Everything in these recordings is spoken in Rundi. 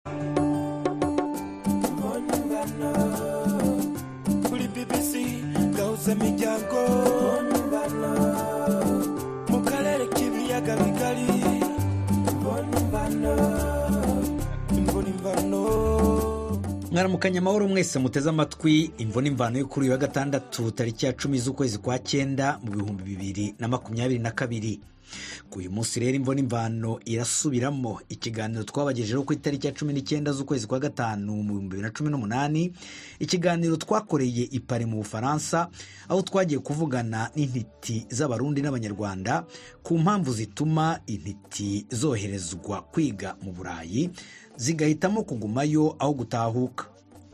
kuri bbc gahuza imiryango mu karere k'ibiyaga bigari imvura imvano mwaramukanya amahoro mwese muteze amatwi imvune imvano yo kuri uyu wa gatandatu tariki ya cumi z'ukwezi kwa cyenda mu bihumbi bibiri na makumyabiri na kabiri ku uyu munsi rero imvune imvano irasubiramo ikiganiro twabagejejeho ku itariki ya cumi n'icyenda z'ukwezi kwa gatanu mu bihumbi bibiri na cumi n'umunani ikiganiro twakoreye i Paris mu bufaransa aho twagiye kuvugana n'intiti z'abarundi n'abanyarwanda ku mpamvu zituma intiti zoherezwa kwiga mu burayi zigahitamo kugumayo aho gutahuka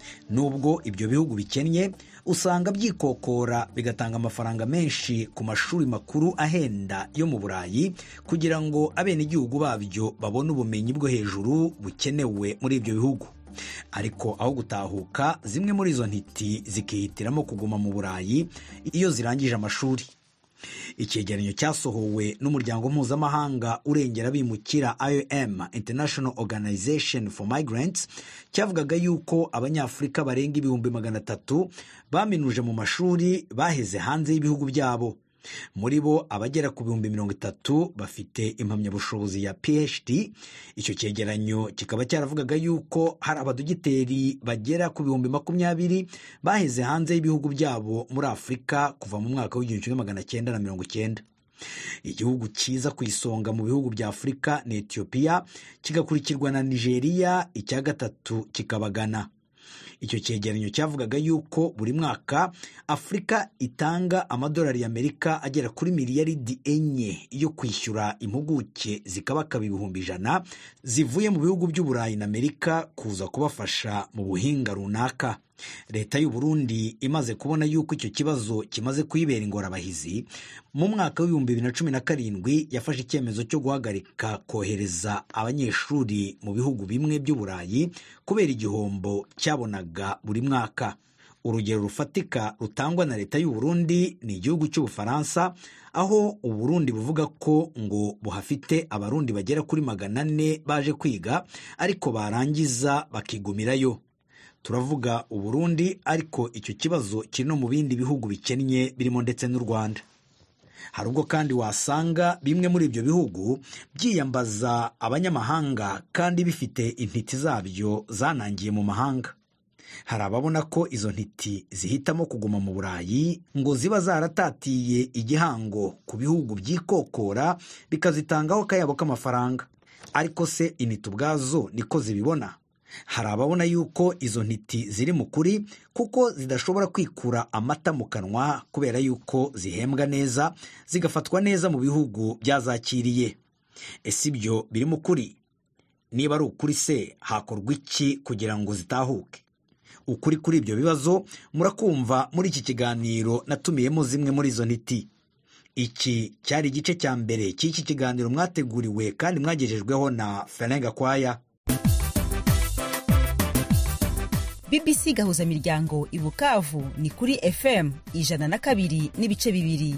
nubwo ibyo bihugu bikennye usanga byikokora bigatanga amafaranga menshi ku mashuri makuru ahenda yo mu burayi kugira ngo abenegihugu babyo babone ubumenyi bwo hejuru bukenewe muri ibyo bihugu ariko aho gutahuka zimwe muri izo ntiti zikihitiramo kuguma mu burayi iyo zirangije amashuri icyegeranyo cyasohowe n'umuryango mpuzamahanga urengera abimukira iom international organization for migrants cyavugaga yuko abanyafurika barenga ibihumbi magana atatu baminuje mu mashuri baheze hanze y'ibihugu byabo muri bo abagera ku bihumbi mirongo itatu bafite impamyabushobozi ya phd icyo cyegeranyo kikaba cyaravugaga yuko hari abadogiteri bagera ku bihumbi makumyabiri baheze hanze y'ibihugu byabo muri afurika kuva mu mwaka w'igihumbi kimwe magana cyenda na mirongo cyenda igihugu cyiza ku isonga mu bihugu bya afurika ni etiyopiya kigakurikirwa na nigeria icya gatatu kikaba Ghana icyo cyegeranyo cyavugaga yuko buri mwaka afurika itanga amadolari y'amerika agera kuri miliyaridi enye yo kwishyura impuguke zikabakaba ibihumbi ijana zivuye mu bihugu by'uburayi na amerika kuza kubafasha mu buhinga runaka leta y'u Burundi imaze kubona yuko icyo kibazo kimaze kuyibera ingorabahizi mu mwaka w'ibihumbi bibiri na cumi na karindwi yafashe icyemezo cyo guhagarika kohereza abanyeshuri mu bihugu bimwe by'uburayi kubera igihombo cyabonaga buri mwaka urugero rufatika rutangwa na leta y'u Burundi ni igihugu cy'ubufaransa aho uburundi buvuga ko ngo buhafite abarundi bagera kuri magana ane baje kwiga ariko barangiza bakigumirayo turavuga uburundi ariko icyo kibazo kiri no mu bindi bihugu bikennye birimo ndetse n'u rwanda hari ubwo kandi wasanga bimwe muri ibyo bihugu byiyambaza abanyamahanga kandi bifite intiti zabyo zanangiye mu mahanga hari ababona ko izo ntiti zihitamo kuguma mu burayi ngo ziba zaratatiye igihango ku bihugu byikokora bikazitangaho akayabo k'amafaranga ariko se intiti ubwazo niko zibibona hari ababona yuko izo ntiti ziri mu kuri kuko zidashobora kwikura amata mu kanwa kubera yuko zihembwa neza zigafatwa neza mu bihugu byazakiriye ese ibyo biri mu kuri niba ari ukuri se hakorwa iki kugira ngo zitahuke ukuri kuri ibyo bibazo murakumva muri iki kiganiro natumiyemo zimwe muri izo ntiti iki cyari igice cya mbere cy'iki kiganiro mwateguriwe kandi mwagejejweho na ferenga kwaya bbc gahuza miryango i bukavu ni kuri fm ijana na kabiri n'ibice bibiri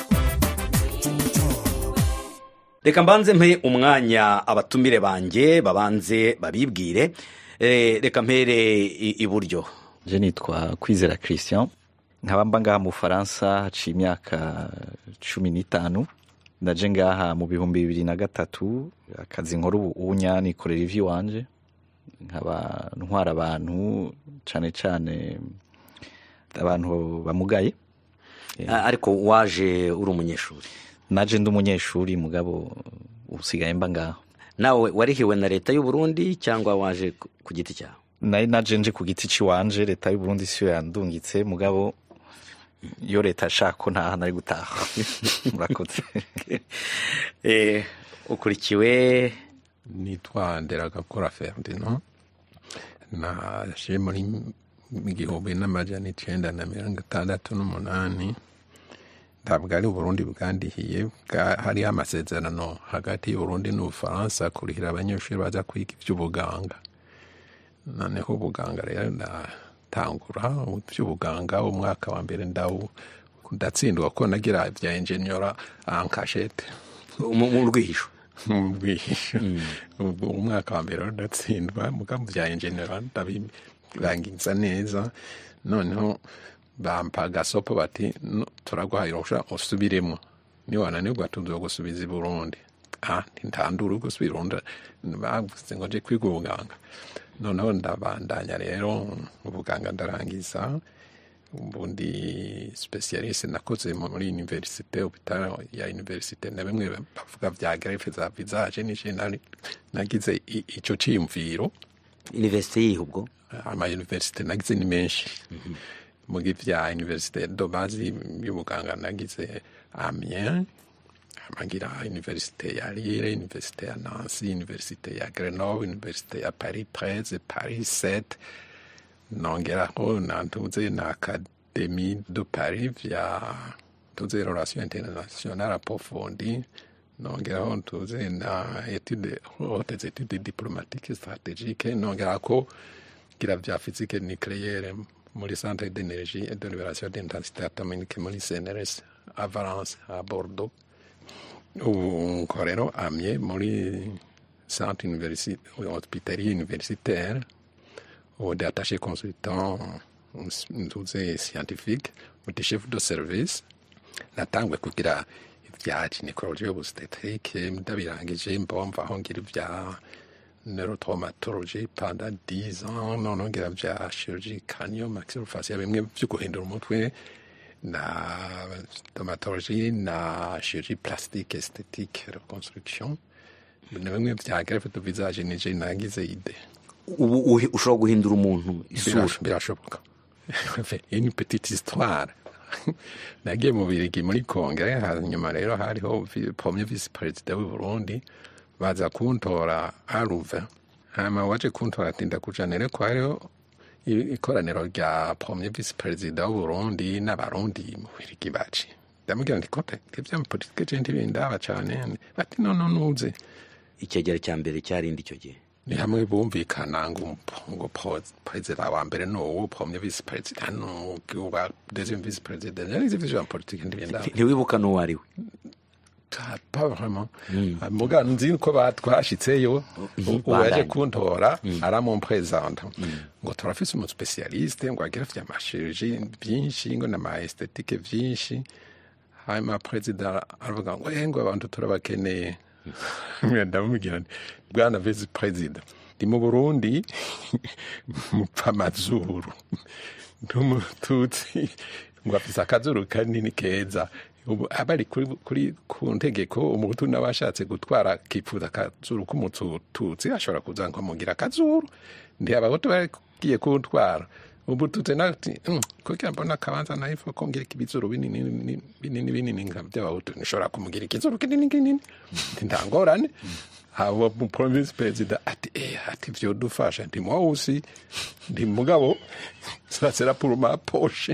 reka mbanze mpe umwanya abatumire banjye babanze babibwire Eh, reka mpere i- iburyo je nitwa kwizera christian nkaba mba ngaha mu bufaransa haciye imyaka cumi n'itanu ndaje ngaha mu bihumbi bibiri na gatatu akazi nkora ubu ubunya nikorera ivy'iwanje nkaba ntwara abantu cane cane abantu bamugaye Ah, ariko waje uri umunyeshuri naje ndi umunyeshuri mugabo usigaye mba ngaho nawe warihiwe na leta y'u Burundi cyangwa waje ku- ku giti cyawe nari naje nje ku giti ciwanje leta y'u Burundi siyo yandungitse mugabo iyo leta yashaka ko ntaha nari gutaha murakoze Eh, ukurikiwe nitwa nderagakora ferdinand naje muri igihumbi n'amajana icenda na mirongo itandatu n'umunani ntabwo ari uburundi bwandihiye bwa- hariho amasezerano hagati y'uburundi n'ubufaransa kurihira abanyeshuri baza kwiga iby'ubuganga noneho ubuganga rero ndatangura iby'ubuganga umwaka wa mbere ndawu ndatsindwa ko nagira ibya enjenyora ankashete mu mu rwihisho mu bwihisho Ubu umwaka wa mbere ndatsindwa muga mu bya enjenera ndabirangiza neza noneho bampa agasopo bati "No, turaguhaye uruhushya usubiremo niwananirwa tuzogusubiza i burundi ah ntandura gusubira urundi bavuze ngo nje kwiga ubuganga noneho ndabandanya rero ubuganga ndarangiza ubundi specialiste nakoze muri universite hopital ya universite na bimwe bavuga vya greffe za visage nije nari nagize i- ico ciyumviro universite yihe ubwo ama universite nagize ni menshi mugi vya universite do base y'ubuganga nagize Amiens amagira universite ya Lille universite ya Nancy universite ya Grenoble universite ya Paris 13 Paris 7 nongeraho nantuze na académie de Paris vya tuze relation internationale approfondie nongeraho ntuze na étude hautes études diplomatiques stratégiques nongerako gira vya physique nucléaire muri centre d'énergie et de libération d'intensité atomique muri CNRS à Valence à Bordeaux ubu nkorero amye muri centre universi- hospitalier universitaire ou d'attaché consultant ntuze scientifique uti chef de service natangwe kugira ibya gynecologie obstétrique ndabirangije mbomva aho ngira ibya neurotraumatologie pendant 10 ans none ngira bya chirurgie crânio maxillofaciale bimwe byo guhindura umutwe na stomatologie na chirurgie plastique esthétique reconstruction na bimwe bya greffe de visage nije nagize ide ubu uhi- ushobora guhindura umuntu isura Birash- birashoboka une petite histoire nagiye mu birigi muri kongere hanyuma rero hariho vi- premier vice perezida w'i burundi baza kuntora aruve hanyuma waje kuntora ati ndakujanire ko hariho i- ikoraniro rya premier vice perezida w'u burundi n'abarundi mu birigi baci ndamubwira nti kote ibyo politike je ntibindaba cane bati nono nuze icyegera cya mbere cyarindi icyo gihe ni hamwe bumvikana ngo ngo po- perezida wa mbere ni uwo premier vice perezida ni uwa deuxième vice perezida nari zivije ya politike ndibenda ntiwibuka n'uwo ari we pas vraiment muga nzi ko batwashitseyo uwo yaje kuntora aramumpresenta ngo turafise umu specialiste ngo agira vya mashirurgie byinshi ngo na ma esthétique vyinshi hanyuma perezida aravuga ngo eh ngo abantu turabakeneye ndamubwira nti bwana vice perezida ndi mu burundi mupfa amazuru n'umututsi ngo afise akazuru kanini keza ubu abari kuri, kuri ku ntegeko umuhutu nawe ashatse gutwara akifuza akazuru k'umututsi ashobora kuza ngo amugira akazuru ndi abahutu bagiye kuntwara ubu tutse nati "Mm, kugira mbona akabanza nahifa kongera ibizuru binini binini- binini binini nka by'abahutu nishobora kumugira ikizuru kinini kinini Nti nta ngorane haba mu province perezida ati eh ati vyo dufasha ndi mwawusi ndi mugabo ça sera pour ma poche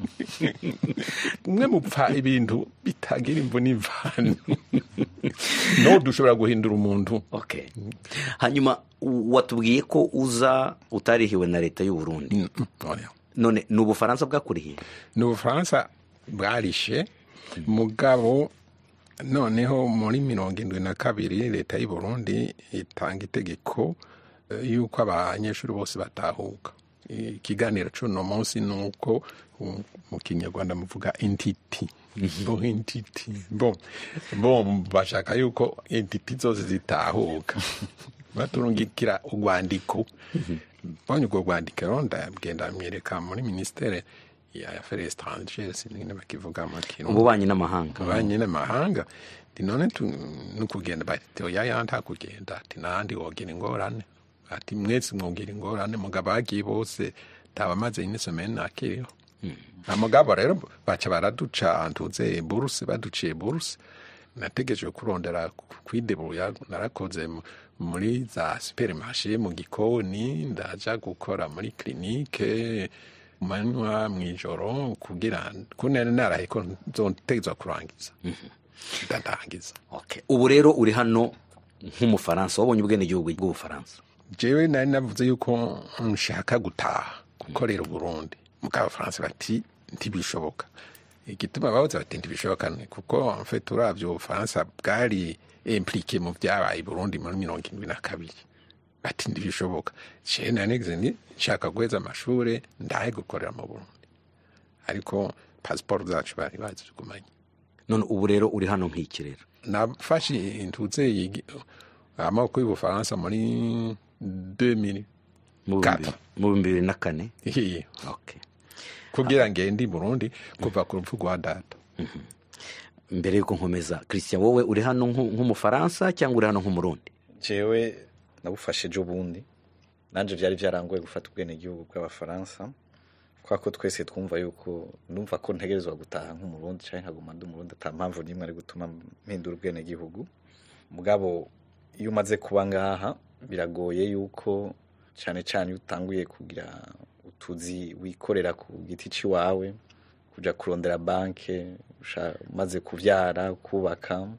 mwe mupfa ibintu bitagira imvu n'imvano no dushobora guhindura umuntu okay hanyuma u- watubwiye ko uza utarihiwe na leta y'u Burundi Mm, mm, oya. none ni ubufaransa bwakurihiye ni ubufaransa bwarishe mugabo noneho muri mirongo indwi na kabiri leta y'u burundi itanga itegeko eh, yuko abanyeshuri bose batahuka ikiganiro c'uno munsi ni uko um, mu kinyarwanda muvuga intiti bo intiti bo bo bashaka yuko intiti zose zitahuka baturungikira urwandiko mbonye urwo rwandiko rero ndagenda myereka muri ministere ya affaires étrangères sinigene bakivuga mu kirundi ububanyi n'amahanga abanye n'amahanga ndi none tu- nukugenda bati oya ya nta kugenda ati nahandi wogira ingorane ati mwese mwogira ingorane mugabo bagiye bose tabamaze ine semaine nakiriho amugabo rero baca baraduca ntuze buruse baduciye buruse nategereje kurondera kwidebuya narakoze mu- muri za supermarché mu gikoni ndaja gukora muri clinique manywa mw'ijoro kugira kunene naraye ko nzotegezwa kurangiza ndarangiza Okay. ubu rero uri hano nk'umufaransa wabonye ubwenegihugu bw'ubufaransa jewe nari navuze yuko nshaka gutaha gukorera uburundi mugabo abafaransa bati ntibishoboka igituma babuze bati ntibishoboka ni kuko mfite uravyo ubufaransa bwari implike mu vyabaye i burundi muri mirongo indwi na kabiri bati ntibishoboka jewe nanigeze ni nshaka guheza amashure ndahe gukorera mu burundi ariko pasiporo zacu bari bazigumanye none ubu rero uri hano nk'iki rero nafashe intuze yigi- amaboko y'ubufaransa muri 2000 mu Kata. bihumbi- mu bihumbi bibiri na kane Hihi. Okay. kugira ngende i burundi kuva ku rupfu rwa data mbere yuko nkomeza christian wowe uri hano nk'u- nk'umufaransa cyangwa uri hano nk'umurundi jewe nabufashe ejo bundi nanje vyari vyarangoye gufata ubwenegihugu bw'abafaransa kubera ko twese twumva yuko numva ko ntegerezwa gutaha nk'umurundi canke nkaguma ndi umurundi ata mpamvu n'imwe ari gutuma mpindura ubwenegihugu mugabo iyo umaze kuba ngaha biragoye yuko cane cane iyo utanguye kugira utuzi wikorera ku giti ciwawe kuja kurondera banke usha- umaze kuvyara kubaka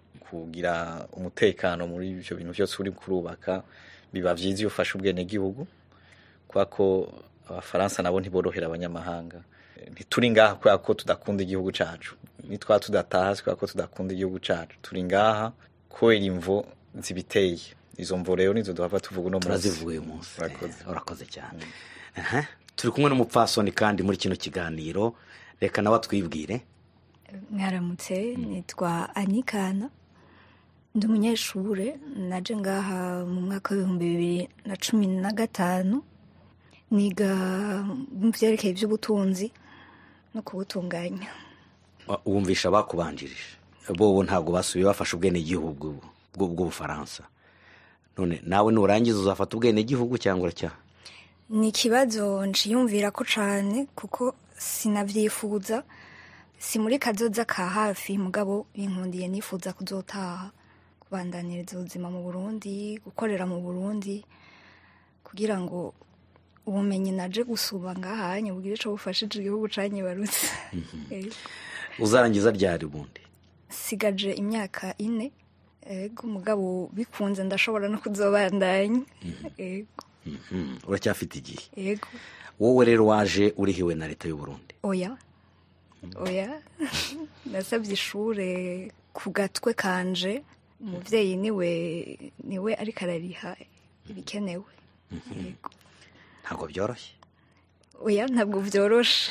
kugira umutekano muri ivyo bintu byose uri kurubaka biba vyiza iyo ufashe ubwenegihugu kubera ko abafaransa nabo ntiborohera abanyamahanga ntituri ngaha kubera ko tudakunda igihugu cacu nitwaba tudataha si kubera ko tudakunda igihugu cacu turi ngaha kubera imvo zibiteye izo mvo rero nizo duhava tuvuga uno munsi turazivuga uyu munsi Urakoze. Eh, urakoze cyane Aha. turi kumwe n'umupfasoni kandi muri kino kiganiro reka nawe atwibwire mwaramutse nitwa anikana ndi umunyeshure naje ngaha mu mwaka w'ibihumbi bibiri na cumi na gatanu niga mu vyerekeye ivy'ubutunzi no kubutunganya Wa- wumvisha bakubanjirije bobo ntabwo basubiye bafashe ubwenegihugu bw'u- bw'ubufaransa none nawe nurangiza uzafata ubwenegihugu cyangwa uracyaha ni ikibazo nciyumvira ko cane kuko sinavyifuza si muri kazoza ka hafi mugabo binkundiye nifuza kuzotaha kubandaniriza ubuzima mu burundi gukorera mu burundi kugira ngo ubumenyi naje gusuba ngahanye bugire ico bufashije igihugu canyibarutse Ego. uzarangiza ryari ubundi sigaje imyaka ine ego mugabo bikunze ndashobora no kuzobandanya ego Mhm, uracyafite igihe ego wowe rero waje urihiwe na leta y'u Burundi oya oya nasabye ishure ku gatwe kanje umuvyeyi niwe niwe ariko arariha ibikenewe Yego. ntabwo byoroshye oya ntabwo vyoroshe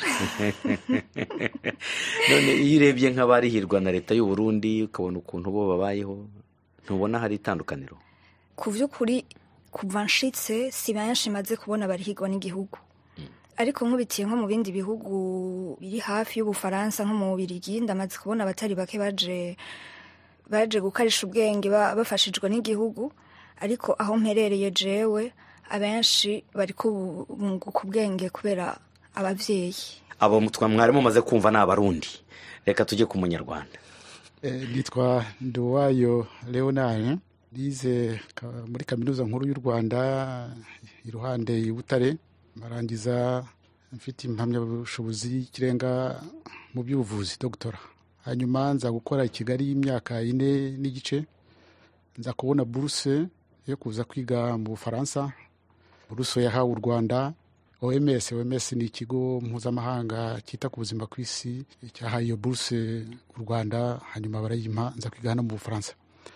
none iyo urebye nk'abarihirwa na leta y'u Burundi ukabona ukuntu bo babayeho ntubona hari itandukaniro ku vy'ukuri kuva nshitse si benshi maze kubona barihirwa n'igihugu ariko nkubitiye nko mu bindi bihugu biri hafi y'ubufaransa nko mu bubirigi ndamaze kubona abatari bake baje baje gukarisha ubwenge ba- bafashijwe n'igihugu ariko aho mperereye jewe abenshi bariko bu- bunguka ubwenge kubera abavyeyi abo twa mwari mumaze kumva ni abarundi reka tujye ku munyarwanda Eh, nitwa nduwayo leonard nize ka- muri kaminuza nkuru y'u rwanda iruhande i butare marangiza mfite impamyabushobozi y'ikirenga mu by'ubuvuzi dogtora hanyuma nza gukora i kigali y'imyaka ine n'igice nza kubona buruse yo kuza kwiga mu bufaransa buruse yahawe u rwanda oms oms ni ikigo mpuzamahanga cyita ku buzima ku isi cyahaye iyo buruse u rwanda hanyuma barayimpa nza kwiga hano mu bufaransa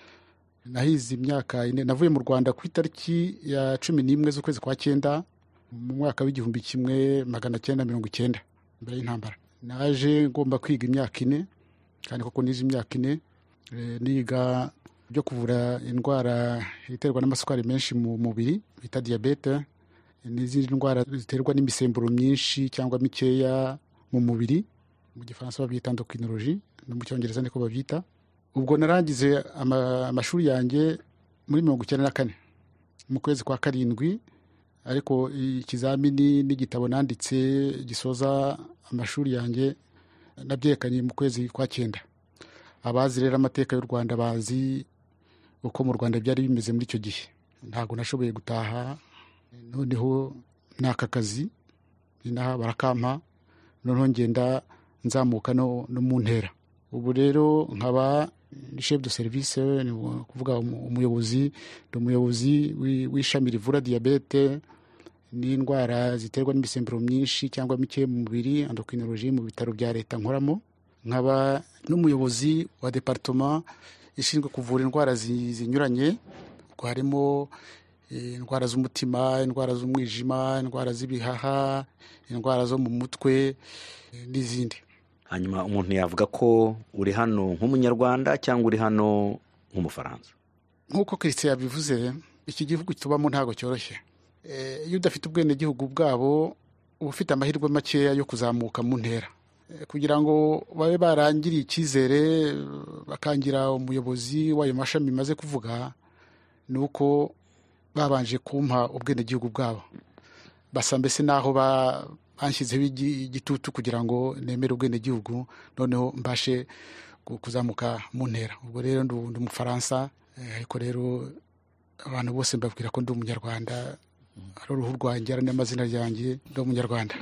nahize imyaka ine navuye mu rwanda ku itariki ya cumi n'imwe z'ukwezi kwa cyenda mu mwaka w'igihumbi kimwe magana cyenda mirongo icyenda mbere y'intambara naje ngomba kwiga imyaka ine kandi koko nize imyaka ine eh, niga byo kuvura indwara iterwa n'amasukari menshi mu mubiri bita diyabete n'izindi ndwara ziterwa n'imisemburo myinshi cyangwa mikeya mu mubiri mu gifaransa babyita endocrinologie no mu cyongereza niko babyita ubwo narangize ama- amashuri yanjye muri mirongo icyenda na kane mu kwezi kwa karindwi ariko ikizamini n'igitabo nanditse gisoza amashuri yanjye nabyerekanye mu kwezi kwa cyenda abazi rero amateka y'u rwanda bazi uko mu rwanda byari bimeze muri icyo gihe ntabwo nashoboye gutaha noneho n'aka kazi inaha barakampa noneho ngenda nzamuka no, no mu ntera ubu rero nkaba ni chef de service ni kuvuga umu- umuyobozi ni umuyobozi w'i- w'ishami rivura diyabete n'indwara ziterwa n'imisemburo myinshi cyangwa mike mu mubiri endocrinologie mu bitaro bya leta nkoramo nkaba n'umuyobozi wa departoma ishinzwe kuvura indwara zi- zinyuranye ubwo harimo eh, indwara z'umutima indwara z'umwijima indwara z'ibihaha indwara zo mu mutwe eh, n'izindi hanyuma umuntu yavuga ko uri hano nk'umunyarwanda cyangwa uri hano nk'umufaransa nk'uko christian yabivuze iki gihugu tubamo ntabwo cyoroshye Eh, iyo udafite ubwenegihugu bwabo uba ufite amahirwe makeya yo kuzamuka mu ntera Eh, kugira ngo babe barangiriye icyizere eh, bakangira umuyobozi w'ayo mashami maze kuvuga ni uko babanje kumpa ubwenegihugu bwabo basa mbese n'aho ba- banshyizeho igi- igitutu kugira ngo nemere ubwenegihugu noneho mbashe ku- kuzamuka mu ntera ubwo rero ndu- ndi umufaransa eh, ariko rero abantu bose mbabwira ko ndi umunyarwanda ari uruhu rwanjye ari n'amazina ryanjye ndi umunyarwanda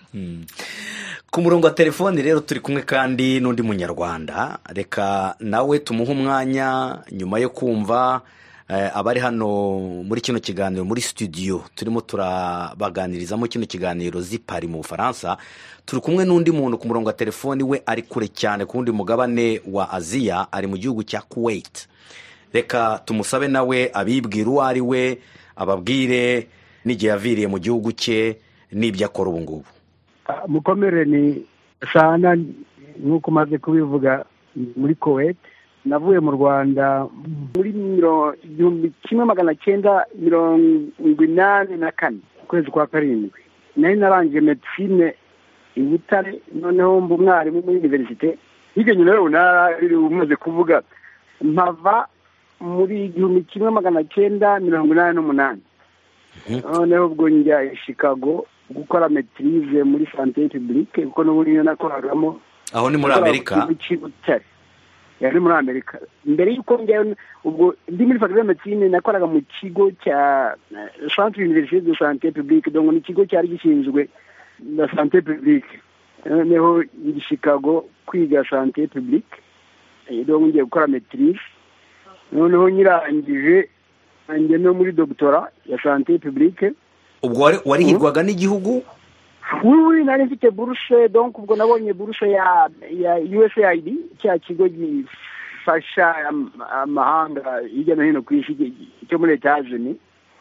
ku murongo wa telefoni rero turi kumwe kandi n'undi munyarwanda reka nawe tumuhe umwanya nyuma yo kumva eh, abari hano muri kino kiganiro muri studio turimo turabaganirizamo kino kiganiro zipari mu bufaransa turi kumwe n'undi muntu ku murongo wa telefoni we ari kure cyane ku wundi mugabane wa aziya ari mu gihugu cya kuwait reka tumusabe nawe abibwira uwo ari we ababwire n'igihe yaviriye mu gihugu cye n'ibyo akora ubu ngubu mukomere ni sana nk'uko umaze kubivuga muri kuwait navuye mu rwanda muri miro- igihumbi kimwe magana cyenda mirongo inani na kane ukwezi kwa karindwi nari narangije medicine i butare noneho mba umwarimu muri univerisite hirya nyuma rero narari umaze kuvuga mpava muri igihumbi kimwe magana cyenda mirongo inani n'umunani noneho ubwo njya i chicago gukora metirize muri sante publique kuko n'ubundi niyo nakoragamo aho ni muri amerika cy'ibutare yari muri amerika mbere y'uko njyayo ubwo ndi muri faculté de médecine nakoraga mu kigo cya eh, centre université de santé publique donc ni ikigo cyari gishinzwe na santé publique noneho i chicago kwiga santé publique eh, donc ngiye gukora maîtrise noneho nyirangije njye no muri doctora ya santé publique ubwo wari- warihirwaga n'igihugu wiwi nari mfite buruse donc ubwo nabonye buruse ya ya usaid cya kigo gifasha am- amahanga hirya no hino ku isi gi- cyo muri etajeni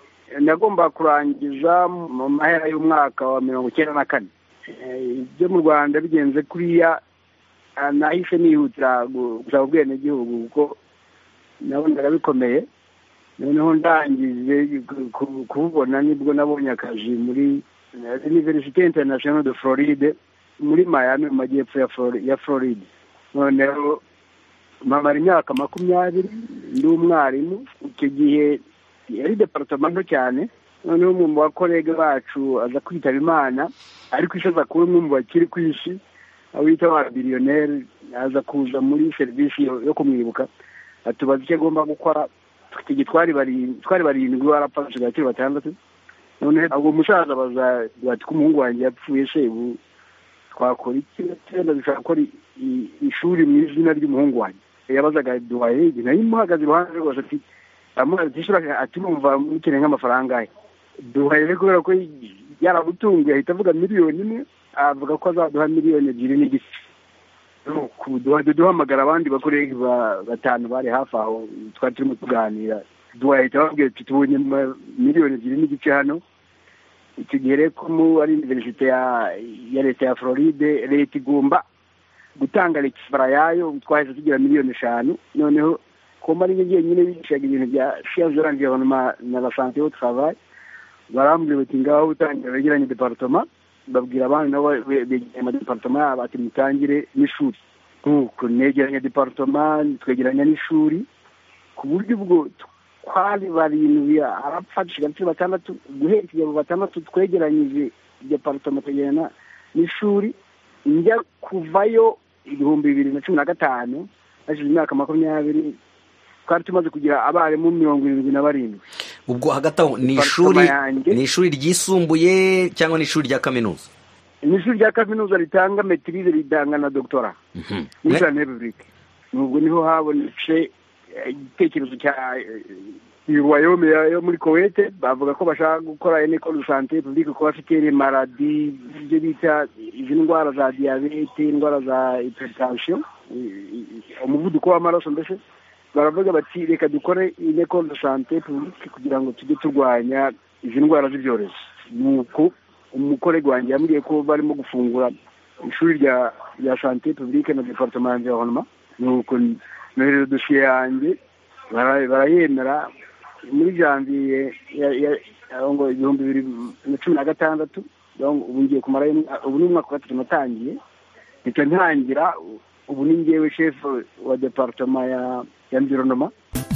nagomba kurangiza mu mahera y'umwaka wa mirongo icyenda na kane Eh, ibyo mu rwanda bigenze kuriya ah, nahise nihutira gu- gusaba ubwenegihugu kuko nabonaga bikomeye noneho ndangije ku- ku- kububona nibwo nabonye akazi muri eh, université international de floride muri miami mu majyepfo ya Flori- ya floride noneho mpamara imyaka makumyabiri ndi umwarimu icyo gihe yari departoma nto cyane noneho umwe mu bakorege bacu aza kwitaba imana ariko isi aza kuba umwe mu bakiri ku isi aho bita ba biliyoneri aza kuza muri serivisi yo yo kumwibuka atubaza icyo agomba gukora icyo gihe twari barindwi twari barindwi warapfa dusigaye turi batandatu none ubwo musaza baza bati ko umuhungu wanjye yapfuye se ubu twakora iki tenda dushaka gukora i- i- ishuri mu izina ry'umuhungu wanjye yabazaga duhaye nari muhagaze iruhande rwose ati amubaza ati ishuri ati numva mukeneye nk'amafaranga ahe duhaye rero kubera ko yaramutunguye ahita avuga miliyoni imwe avuga ko azaduha miliyoni ebyiri n'igice Nuko duha- duhamagara abandi bakorege ba- batanu bari hafi aho twari turimo tuganira duhahita babwira ati tubonye ma- miliyoni ebyiri n'igice hano icyo gihe rero ko mu ari universite ya ya leta ya floride leta igomba gutanga rekifara yayo twahise tugira miliyoni eshanu noneho komba ari njyenyine bigishaga ibintu bya siyanse de l'environnement na la santé au travail barambwira bati ngaho utangira wegeranye departoma babwira abandi nabo be- begeranye amadepartoma yabo ati mutangire n'ishuri nk'uko negeranya departoma twegeranya n'ishuri ku buryo ubwo twari barindwi arapfa dusigaye turi batandatu guhera ikigero batandatu twegeranyije departoma twegerana n'ishuri njya kuvayo ibihumbi bibiri na cumi na gatanu hashize imyaka makumyabiri twari tumaze kugira abarimu mirongo irindwi na barindwi ubwo hagati aho ni Department ishuri yanjye. ni ishuri ryisumbuye cyangwa ni ishuri rya kaminuza ni ishuri rya kaminuza ritanga metirize ritanga na doctora Mhm. muri Ne- sante repubulike nubwo niho habonetse eh, igitekerezo cya eh, royaume ya- yo muri kowete bavuga ko bashaka gukora ene école de santé publique ko bafite les maladies ibyo bita izi ndwara za diyabete indwara za hypertension i- i- umuvuduko w'amaraso mbese baravuga bati reka dukore ine école de santé publique kugira ngo tujye turwanya izi ndwara z'ibyorezo nuko umukorege wanjye yambwiye ko barimo gufungura ishuri rya rya santé publique na departement environnement nuko nohereza dosiye yanjye bara- barayemera muri janvier ya- ya- aho ngo ibihumbi bibiri na cumi na gatandatu donc ubu ngiye kumara ubu ni umwaka wa gatatu natangiye mpita ntangira ubu ni ngewe chef wa departement ya ya environnement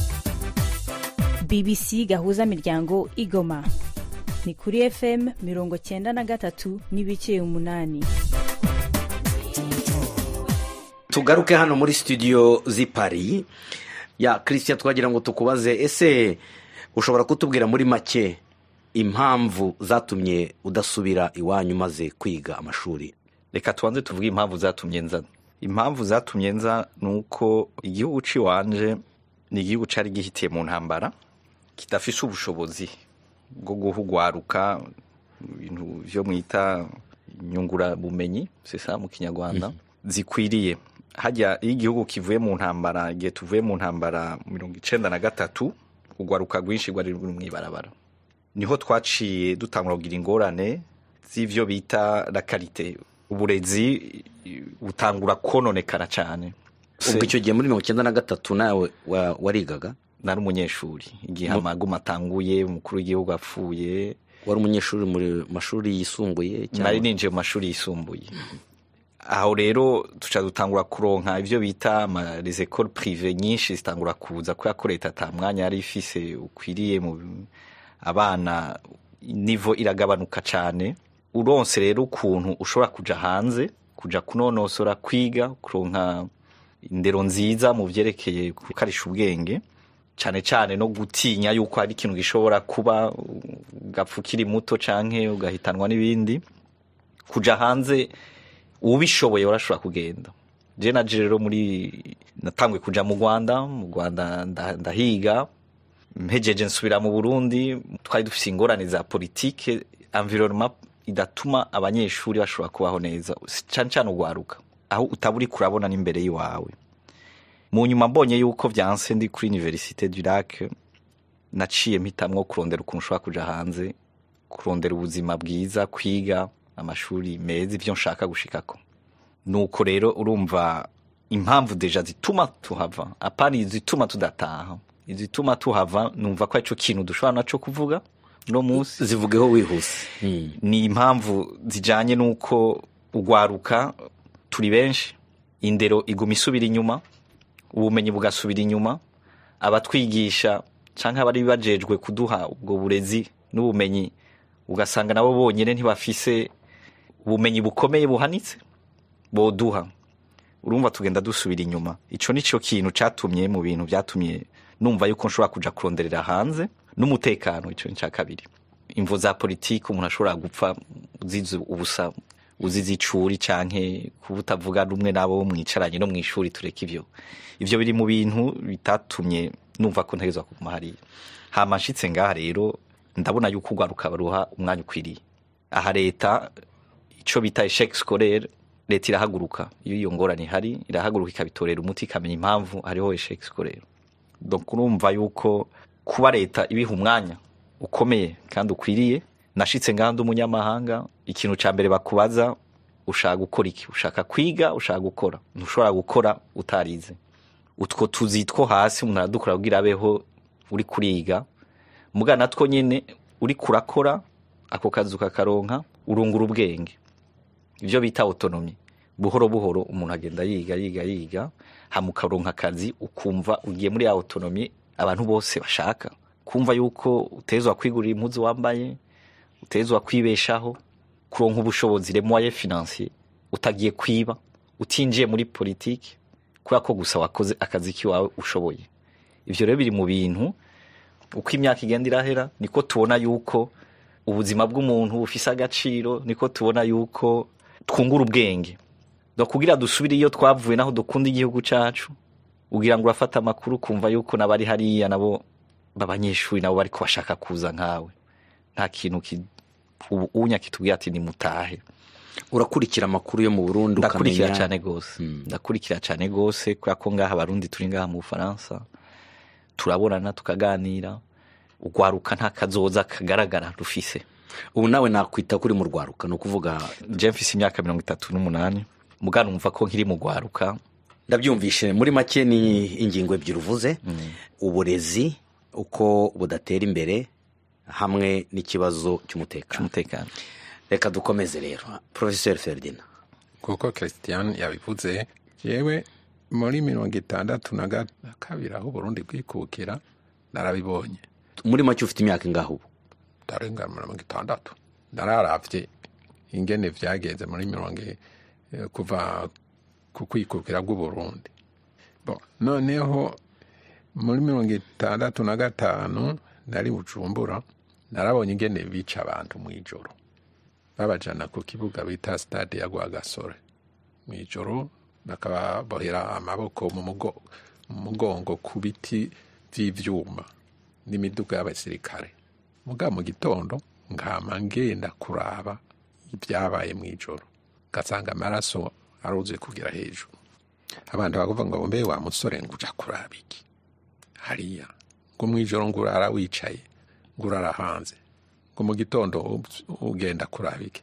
bbc gahuza miryango igoma ni kuri fm mirongo cyenda na gatatu n'ibice umunani tugaruke hano muri studio z'i paris ya christian twagira ngo tukubaze ese ushobora kutubwira muri make impamvu zatumye udasubira iwanyu umaze kwiga amashuri reka tubanze tuvuge impamvu zatumye nza impamvu zatumye nza ni uko igihugu cy'iwanje ni igihugu cyari gihitiye mu ntambara kidafise ubushobozi bwo guhugwaruka ibintu byo mwita inyungurabumenyi sesa mu kinyarwanda zikwiriye hajya iyo igihugu kivuye mu ntambara igihe tuvuye mu ntambara mirongo icenda na gatatu urwaruka rwinshi rwari ruri mu ibarabara niho twaciye dutangura kugira ingorane z'ivyo bita la karite uburezi butangura kononekara cyane ubwo icyo gihe muri mirongo icyenda na gatatu nawe wa- warigaga nari umunyeshuri igihe amaguma atanguye umukuru w'igihugu apfuye wari umunyeshuri mu mashuri yisumbuye nari ninjiye mu mashuri yisumbuye aho rero tuca dutangura kuronka ibyo bita les écoles privé nyinshi zitangura kuza kubera ko leta ata mwanya yari ifise ukwiriye mu abana nivo iragabanuka cyane uronse rero ukuntu ushobora kuja hanze kuja kunonosora kwiga kuronka indero nziza mu vyerekeye gukarisha ubwenge cyane cyane no gutinya yuko hari ikintu gishobora kuba ugapfa ukiri muto canke ugahitanwa n'ibindi kuja hanze ubishoboye warashobora kugenda je naje rero muri natangwe kuja mu rwanda mu rwanda nda- ndahiga mpejeje nsubira mu burundi twari dufise ingorane za politike environnement idatuma abanyeshuri bashobora kubaho neza cane cane ugwaruka aho utaba uriko urabona n'imbere y'iwawe mu nyuma mbonye yuko vyanse ndi kuri université du lac naciye mpitamwo kurondera ukuntu ushobora kuja hanze kurondera ubuzima bwiza kwiga amashuri meza ivyo nshaka gushikako nuko rero urumva impamvu deja zituma tuhava apana izituma tudataha izituma tuhava numva ko arico kintu dushobora naco kuvuga no munsi zivugeho wihuse ni impamvu zijanye n'uko ugwaruka turi benshi indero iguma isubira inyuma ubumenyi bugasubira inyuma abatwigisha canke abari bajejwe kuduha ubwo burezi n'ubumenyi ugasanga nabo bonyene ntibafise ubumenyi bukomeye buhanitse boduha urumva tugenda dusubira inyuma ico nico kintu catumye mu bintu vyatumye numva yuko nshobora kuja kuronderera hanze n'umutekano ico ni ca kabiri imvo za politiki umuntu ashobora gupfa uzize ubusa uzize icuri canke kuba utavuga rumwe n'abo mwicaranye no mw'ishuri tureka ivyo ivyo biri mu bintu bitatumye numva ko ntegezwa kuguma hariya hama nshitse ngaha rero ndabona yuko ugwaruka baruha umwanya ukwiriye aha leta ico bita eshec scolaire leta irahaguruka iyo iyo ngorane ihari irahaguruka ikabitorera umuti ikamenya impamvu hariho eshec scolaire donc urumva yuko kuba leta ibiha umwanya ukomeye kandi ukwiriye nashitse ngaha ndi umunyamahanga ikintu ca mbere bakubaza ushaka gukora iki ushaka kwiga ushaka gukora ntushobora gukora utarize utwo tuzi two hasi umuntu aradukora kugira abeho uri kuriga muga natwo nyene uri kurakora ako kazi ukakaronka urungura ubwenge ibyo bita autonomy buhoro buhoro umuntu agenda yiga yiga yiga hama ukaronka akazi ukumva ugiye muri ya autonomy abantu bose bashaka kumva yuko utezwa kwigurira impuzu wambaye utezwa kwibeshaho kuronka ubushobozi le moyen financier utagiye kwiba utinjiye muri politiki kubera ko gusa wakoze akazi kiwawe ushoboye ivyo rero biri mu bintu uko imyaka igenda irahera niko tubona yuko ubuzima bw'umuntu bufise agaciro niko tubona yuko twungura ubwenge no kugira dusubire iyo twavuye naho dukunda igihugu cacu ugira ngo urafata amakuru kumva yuko nabari hariya nabo b'abanyeshuri nabo bariko bashaka kuza nkawe nta kintu ki- ubu unya kitubwira ati nimutahe urakurikira amakuru yo mu burundi ndakurikira ukamenya- cyane gose ndakurikira cyane gose kubera ko ngaha abarundi turi ngaha mu bufaransa turabonana tukaganira urwaruka nta kazoza kagaragara rufise ubu nawe nakwita kuri mu rwaruka ni ukuvuga je mfise imyaka mirongo itatu n'umunani mugana numva ko nkiri mu rwaruka ndabyumvishe muri make ni ingingo ebyiri uvuze uburezi uko budatera imbere hamwe n'ikibazo cy'umutekano cy'umutekano reka dukomeze rero porofeseri feridina kuko christian yabivuze yewe muri mirongo itandatu na ga- kabiri aho uburundi bwikukira narabibonye muri make ufite imyaka ingaho ubu ndarenga mirongo itandatu nararavye ingene vyagenze muri mirongo i- eh, kuva ku kwikukira bw'uburundi Bon, noneho muri mirongo itandatu na gatanu nari bujumbura narabonye ingene bica abantu mw'ijoro babajana ku kibuga bita stade ya rwagasore mw'ijoro bakababohera amaboko mu mugo- mu mugongo ku biti vy'ivyuma n'imiduga y'abasirikare muga mu gitondo nkama ngenda kuraba ibyabaye mw'ijoro ngasanga amaraso aruzuye kugera hejuru abantu bakavuga ngo mbe wa musore ngo uja kuraba iki hariya ngo mw'ijoro ngo urara wicaye ngo urara hanze ngo mu gitondo u- ugenda kuraba iki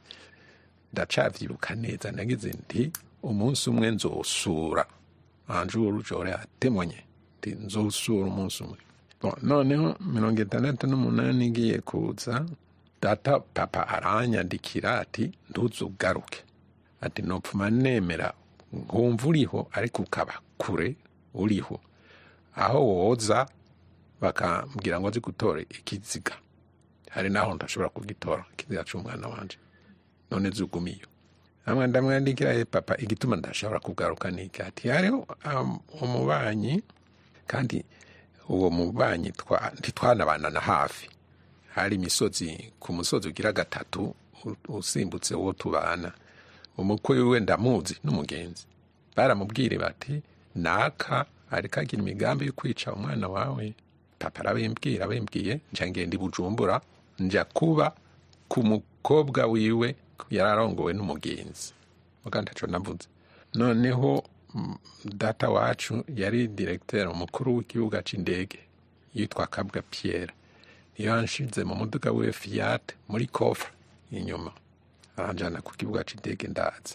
ndacavyibuka neza nagize nti umunsi umwe nzosura anjuru jore atemonye nti nzosura umunsi umwe Bon, noneho mirongo itandatu n'umunani igiye kuza data papa aranyandikira ati ntuzugaruke ati nopfuma nemera nkumva uriho ariko ukaba kure uriho aho woza bakambwira ngo nzi gutora ikiziga hari naho ndashobora kugitora ikiziga c'umwana wanje none zugumiyo amwe ndamwandikira ye papa igituma ndashobora kugaruka niki ati hariho um, umubanyi kandi uwo mubanyi twa- ntitwanabanana hafi hari imisozi ku musozi ugira gatatu u- usimbutse uwo tubana umukwe wiwe ndamuzi n'umugenzi baramubwire bati naka ariko agira imigambi yo kwica umwana wawe papa arabimbwira abimbwiye nja ngenda i bujumbura nja kuba ku mukobwa wiwe yari arongowe n'umugenzi muga ntaco navuze noneho mm, data wacu yari diregiteri umukuru w'ikibuga c'indege yitwa kabwa pierre niyo yanshize mu muduga wiwe fiat muri kofre inyuma aranjana ku kibuga c'indege ndaza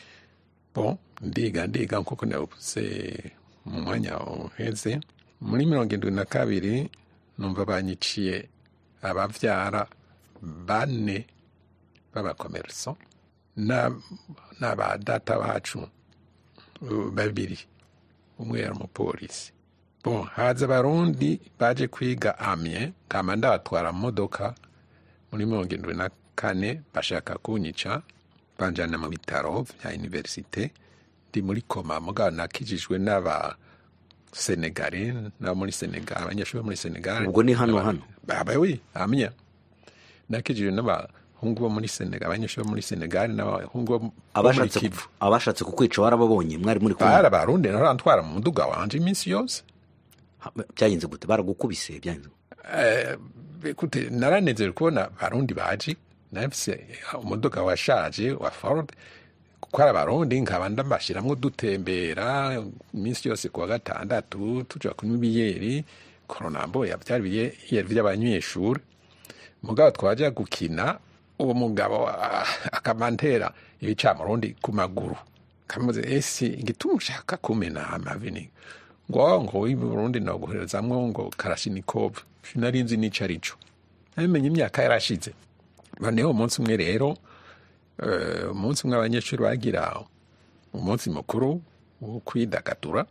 bon ndiga ndiga nkuko navuze mu mwanya uheze muri mirongo indwi na kabiri numva banyiciye abavyara bane b'abakomerso na- n'aba data bacu uh, babiri umwe yari umupolisi bon haza abarundi baje kwiga amye nkama ndabatwara mu modoka muri mirongo indwi na kane bashaka kunyica banjana mu bitaro vya universite ndi muri koma mugabo nakijijwe n'aba senegale n'abo muri senegal abanyeshuri bo muri senegal Ubwo ni hano hano? baba wi amya nakijijwe n'abahungu bo muri senegal abanyeshuri bo muri senegal n'abahungu bo muri abashatse kivu abashatse kukwica warababonye mwari muri kumwe bari abarundi narantwara mu muduga wanje iminsi yose Ha- byagenze gute baragukubise byagenze gute? Eh, ekute naranezerewe kubona barundi baje nafise umuduga washaje wa ford kuko ari abarundi nkaba ndambashiramwo dutembera iminsi yose kuwa gatandatu tuja kunywa ibiyeri koronamboya vyari ibiyeri vy'abanyeshuri mugabo twaja gukina uwo mugabo ah, akamantera ibicamurundi ku maguru kamuze esi igituma ushaka kumena amavi ni ngo ngo w'i Burundi noguherezamwo ngo karashinikov sinari nzi n'ico arico nabimenye imyaka yarashize noneho umunsi umwe rero eh, umunsi umwe abanyeshuri bagira umunsi mukuru wo kwidagadura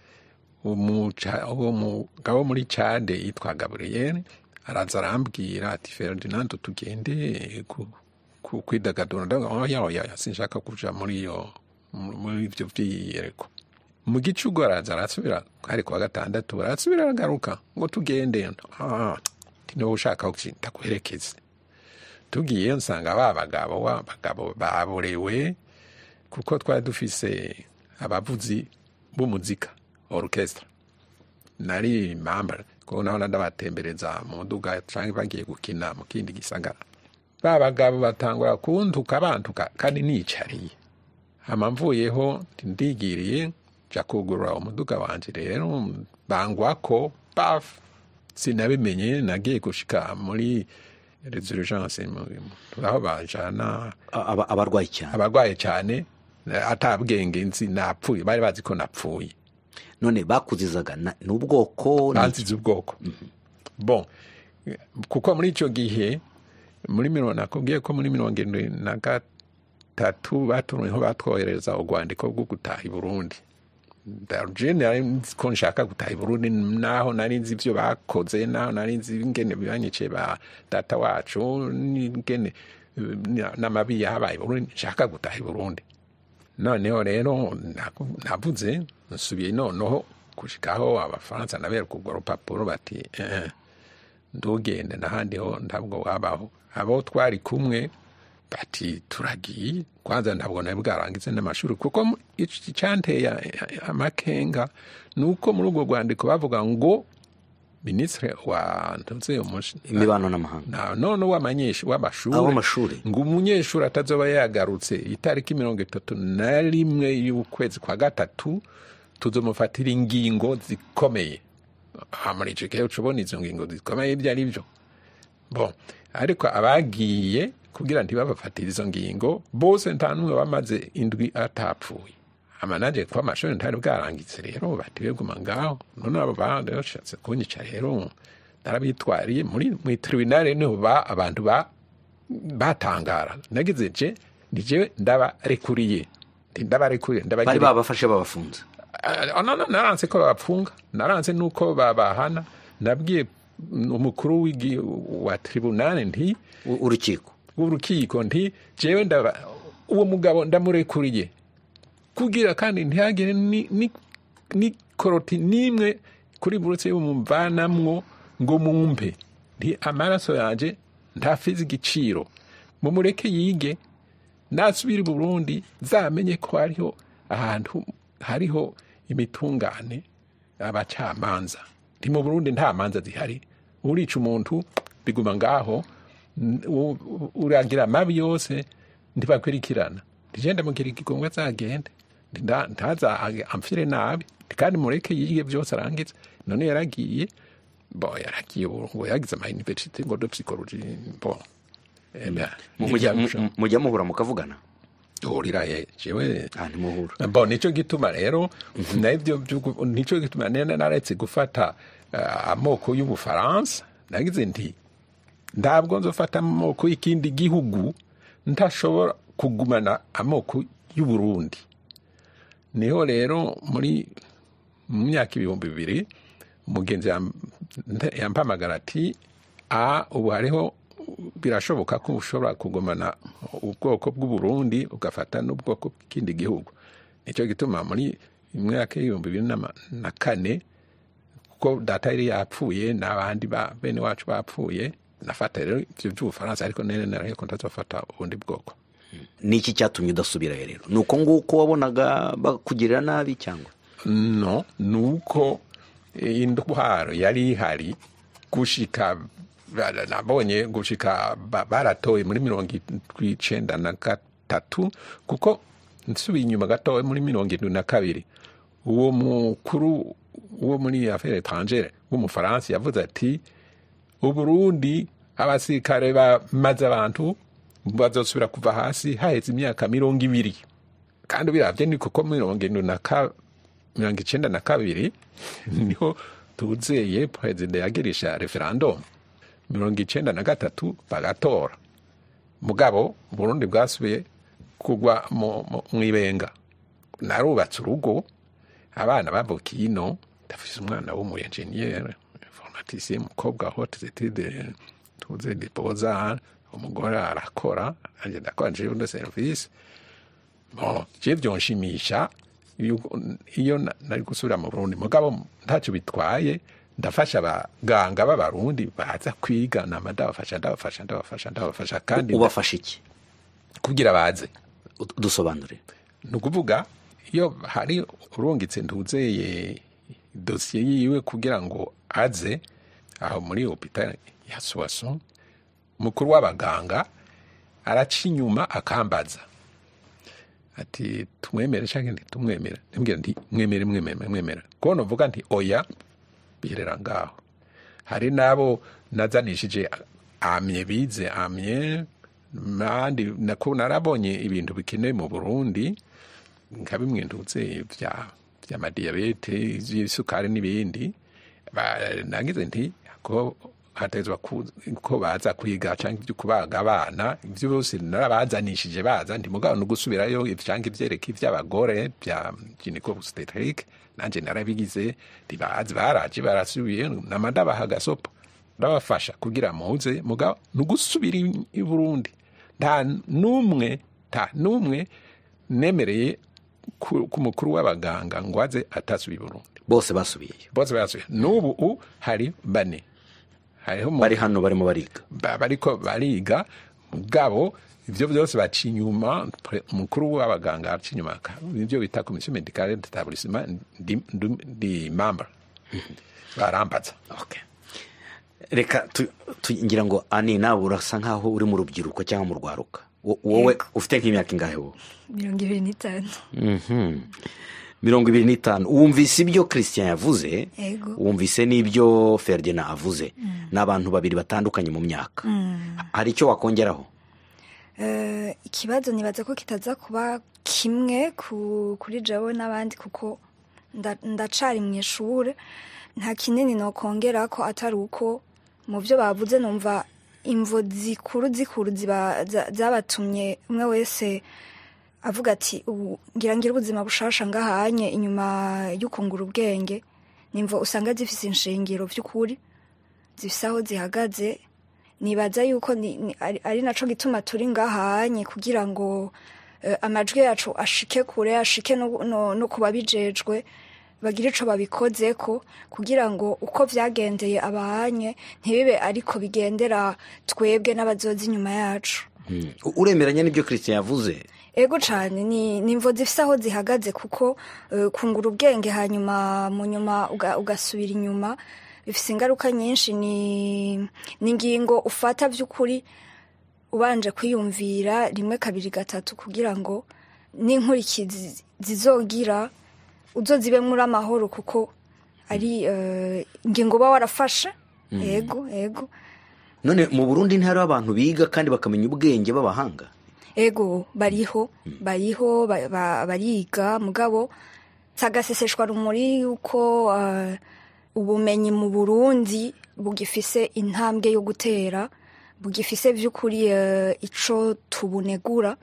umuca- uwo mugabo wo muri cade yitwa gaburiyeri araza arambwira ati ferdinand tugende ku- ku- kwidagadura ndavuga oya oya sinshaka kuja muri iyo muri ivyo vyiyereko mu gicugu araza arasubira hari kuwa gatandatu arasubira aragaruka ngo tugende Ah, nti niba ushaka kuki ndaguherekeze tugiye nsanga ba bagabo wa bagabo baborewe kuko twari dufise abavuzi b'umuzika orchestre nari mamba kuko naho ndabatembereza mu muduga cyangwa bagiye gukina mu kindi gisagara ba bagabo batangura kuntuka bantuka kandi nicariye hama mvuyeho ndigiriye nja kugurura umuduga wanje rero bangwako paf sinabimenye nagiye gushika muri resurgence aho bajana Aba- abarwayi cyane abarwaye cyane atabwenge nzi napfuye bari bazi ko napfuye none bakuzizaga na- n'ubwoko ni- banzize ubwoko bon kuko muri icyo gihe muri mirongo nakubwiye ko muri mirongo irindwi na gatatu batumweho batwohereza urwandiko rwo gutaha i burundi je nari nzi ko nshaka gutaha i burundi naho nari nzi ibyo bakoze naho nari nzi ingene bibanyiciye ba data wacu n'ingene eh, n'amabi yahabaye i burundi nshaka gutaha i burundi noneho rero naku- navuze nsubiye noneho gushikaho abafaransa nabereka urwo rupapuro bati eh, ndugende n'ahandi ho ntabwo wabaho abo twari kumwe bati turagiye kwanza ntabwo nari bwarangize n'amashuri kuko mu- ic- icyanteye amakenga ni uko muri urwo rwandiko bavuga ngo minisitiri wa ntuze umush- imibano n'amahanga na none w'amanyeshuri w'amashuri Ab'amashuri. ngo umunyeshuri atazoba yagarutse itariki mirongo itatu na rimwe y'ukwezi kwa gatatu tuzomufatira ingingo zikomeye aha muri icyo gihe ucubona izo ngingo zikomeye ibyo ari byo bon ariko abagiye kugira ntibabafatire izo ngingo bose nta n'umwe bamaze indwi atapfuye amanaje kuba amashuri ntari bwarangitse rero batiwe guma ngaho none abo bandi bashatse kunyica rero narabitwariye muri mu tribunal niho ba abantu ba batangara nagize je nije ndabarekuriye Ndi ndabarekuriye bari ndabagira babafashe babafunze Ah, no, no, naranse ko babapfunga naranse nuko babahana nabwiye umukuru w'igi- wa tribunal nti U- urukiko w'urukiko nti jewe ndaba uwo mugabo ndamurekuriye kugira kandi ntihagire ni, ni, ni koroti n'imwe kuri burutse y'umumvanamwo ngo mumpe nti amaraso yanje ntafize igiciro mumureke yige nasubira i burundi zamenye ko hariho ahantu hariho imitungane abacamanza nti mu burundi nta manza zihari urica umuntu biguma ngaho n- u- u- uragira amabi yose ntibakurikirana ntigenda mugira igigongo azagende nda- ntaza age- amfire nabi kandi mureke yige byose arangize none yaragiye bo yaragiye ubu ngo yagize ama universite ngo de psychologie bo Eh, ben, Mujya- ntibyarusha. mu- mujya muhura mukavugana duhurira ye jewe ah ntimuhura bo nicyo gituma rero nabyo by'ugu- nicyo gituma nene naretse gufata eh, amoko y'ubufaransa nagize nti ntabwo nzofata amoko y'ikindi gihugu ntashobora kugumana amoko y'uburundi niho rero muri mu myaka ibihumbi bibiri umugenzi yam- nte- yampamagara ati a ubu hariho birashoboka ko ushobora kugumana ubwoko bw'uburundi ugafata n'ubwoko bw'ikindi gihugu nicyo gituma muri mwaka y'ibihumbi bibiri na- na kane kuko data yari yapfuye n'abandi ba bene wacu bapfuye nafata rero ibyo by'ubufaransa ariko nene naraye ko ntazafata ubundi bwoko ni iki cyatumye udasubirayo rero ni uko nguko wabonaga bakugirira nabi cyangwa no ni uko indwara yari ihari gushika ba- nabonye gushika ba- baratoye muri mirongo icenda na gatatu kuko nsubiye inyuma gatoya muri mirongo irindwi na kabiri uwo mukuru wo muri affaire étrangere w'umufaransa yavuze ati uburundi abasirikare bamaze abantu bazosubira kuva hasi haheze imyaka mirongo ibiri kandi biravye ni kuko mirongo irindwi na ka mirongo icenda na kabiri niho tuzeye perezida yagirisha referendum mirongo icenda na gatatu bagatora mugabo burundi bwasubiye kugwa mu- mu- mw'ibenga narubatse urugo abana bavukiye ino ndafise umwana w'umuyenjeniyeri informaticien umukobwa hote etide tuze dipoza umugore arakora anje ndakora jewe de service bon je byonshimisha yuko- iyo na- nari gusubira mu burundi mugabo ntacyo bitwaye ndafasha abaganga b'abarundi baza kwiga nama ndabafasha ndabafasha ndabafasha ndabafasha kandi ubafasha iki kugira baze Ud- dusobanure ni ukuvuga iyo hari urungitse ntuzeye dosiye yiwe kugira ngo aze aho muri hopitali ya sowaso mukuru w'abaganga araca inyuma akambaza ati tumwemere cyangwa ntitumwemere ndambwira nti mwemere mwemere mwemere kubona uvuga nti oya biherera ngaho hari n'abo nazanishije amye bize amye mandi nako narabonye ibintu bikenewe mu burundi nka bimwe ndutse bya by'amadiyabete iby'isukari n'ibindi Ba- nagize nti ko hatezwa ku- ko baza kwiga cyangwa ibyo kubaga abana ibyo byose narabazanishije baza ndi mugabo no gusubirayo cyangwa ibyereka iby'abagore bya gyneco obstetric nanjye narabigize ntibazi baraje barasubiye namadabaha agasopo ndabafasha kugira muze mugabo ni ugusubira i- i burundi nta n'umwe nta n'umwe nemereye ku ku mukuru w'abaganga ngo aze atasubiye i burundi bose basubiyeyo bose basubiye n'ubu u hari bane hariho umuntu- bari hano barimo bariga ba- bariko bariga mugabo ivyo byose baca inyuma pre- umukuru w'abaganga aca inyuma aka- nivyo bita komisiyo medicale d'établissement ndi, ndi, ndi membre barambaza Okay. reka tu- tu- ngira ngo ani nawe urasa nkaho uri mu rubyiruko cyangwa mu rwaruka Wo- wowe Yego. ufite nk'imyaka ingahe wowe mirongo ibiri n'itanu Mhm. mirongo ibiri n'itanu wumvise ibyo christian yavuze Yego. wumvise n'ibyo ferdinand avuze ni abantu babiri batandukanye mu myaka hari icyo wakongeraho Eh, ikibazo nibaza ko kitaza kuba kimwe ku- kuri jewe n'abandi kuko nda- ndacari mu ishure nta kinini nokongera ko atari uko mu byo bavuze numva imvo zikuru zikuru ziba- za- zabatumye umwe wese avuga ati ubu ngira ngira ubuzima bushasha ngahanye inyuma y'ukungura ubwenge nimvo usanga zifise inshingiro by'ukuri zifise aho zihagaze nibaza yuko ni, ni, ari, ari naco gituma turi ngahanye kugira ngo eh, amajwi yacu ashike kure ashike no, no, no kuba bijejwe bagire ico babikozeko kugira ngo uko vyagendeye abahanye ntibibe ariko bigendera twebwe n'abazoza inyuma yacu Mm. U- uremeranya n'ibyo christian yavuze ego cane ni nimvo zifise aho zihagaze kuko uh, kungura ubwenge hanyuma mu nyuma uga- ugasubira inyuma bifise ingaruka nyinshi ni ni ingingo ufata vy'ukuri ubanje kwiyumvira rimwe kabiri gatatu kugira ngo n'inkurikizi zizogira uzozibe muri amahoro kuko ari uh, ingingo uba warafashe ego ego none mu burundi ntihariho abantu biga kandi bakamenya ubwenge b'abahanga ego bariho bariho ba- ba- bariga mugabo sagaseseshwa rumuri yuko uh, ubumenyi mu burundi bugifise intambwe yo gutera bugifise vy'ukuri uh, ico tubunegura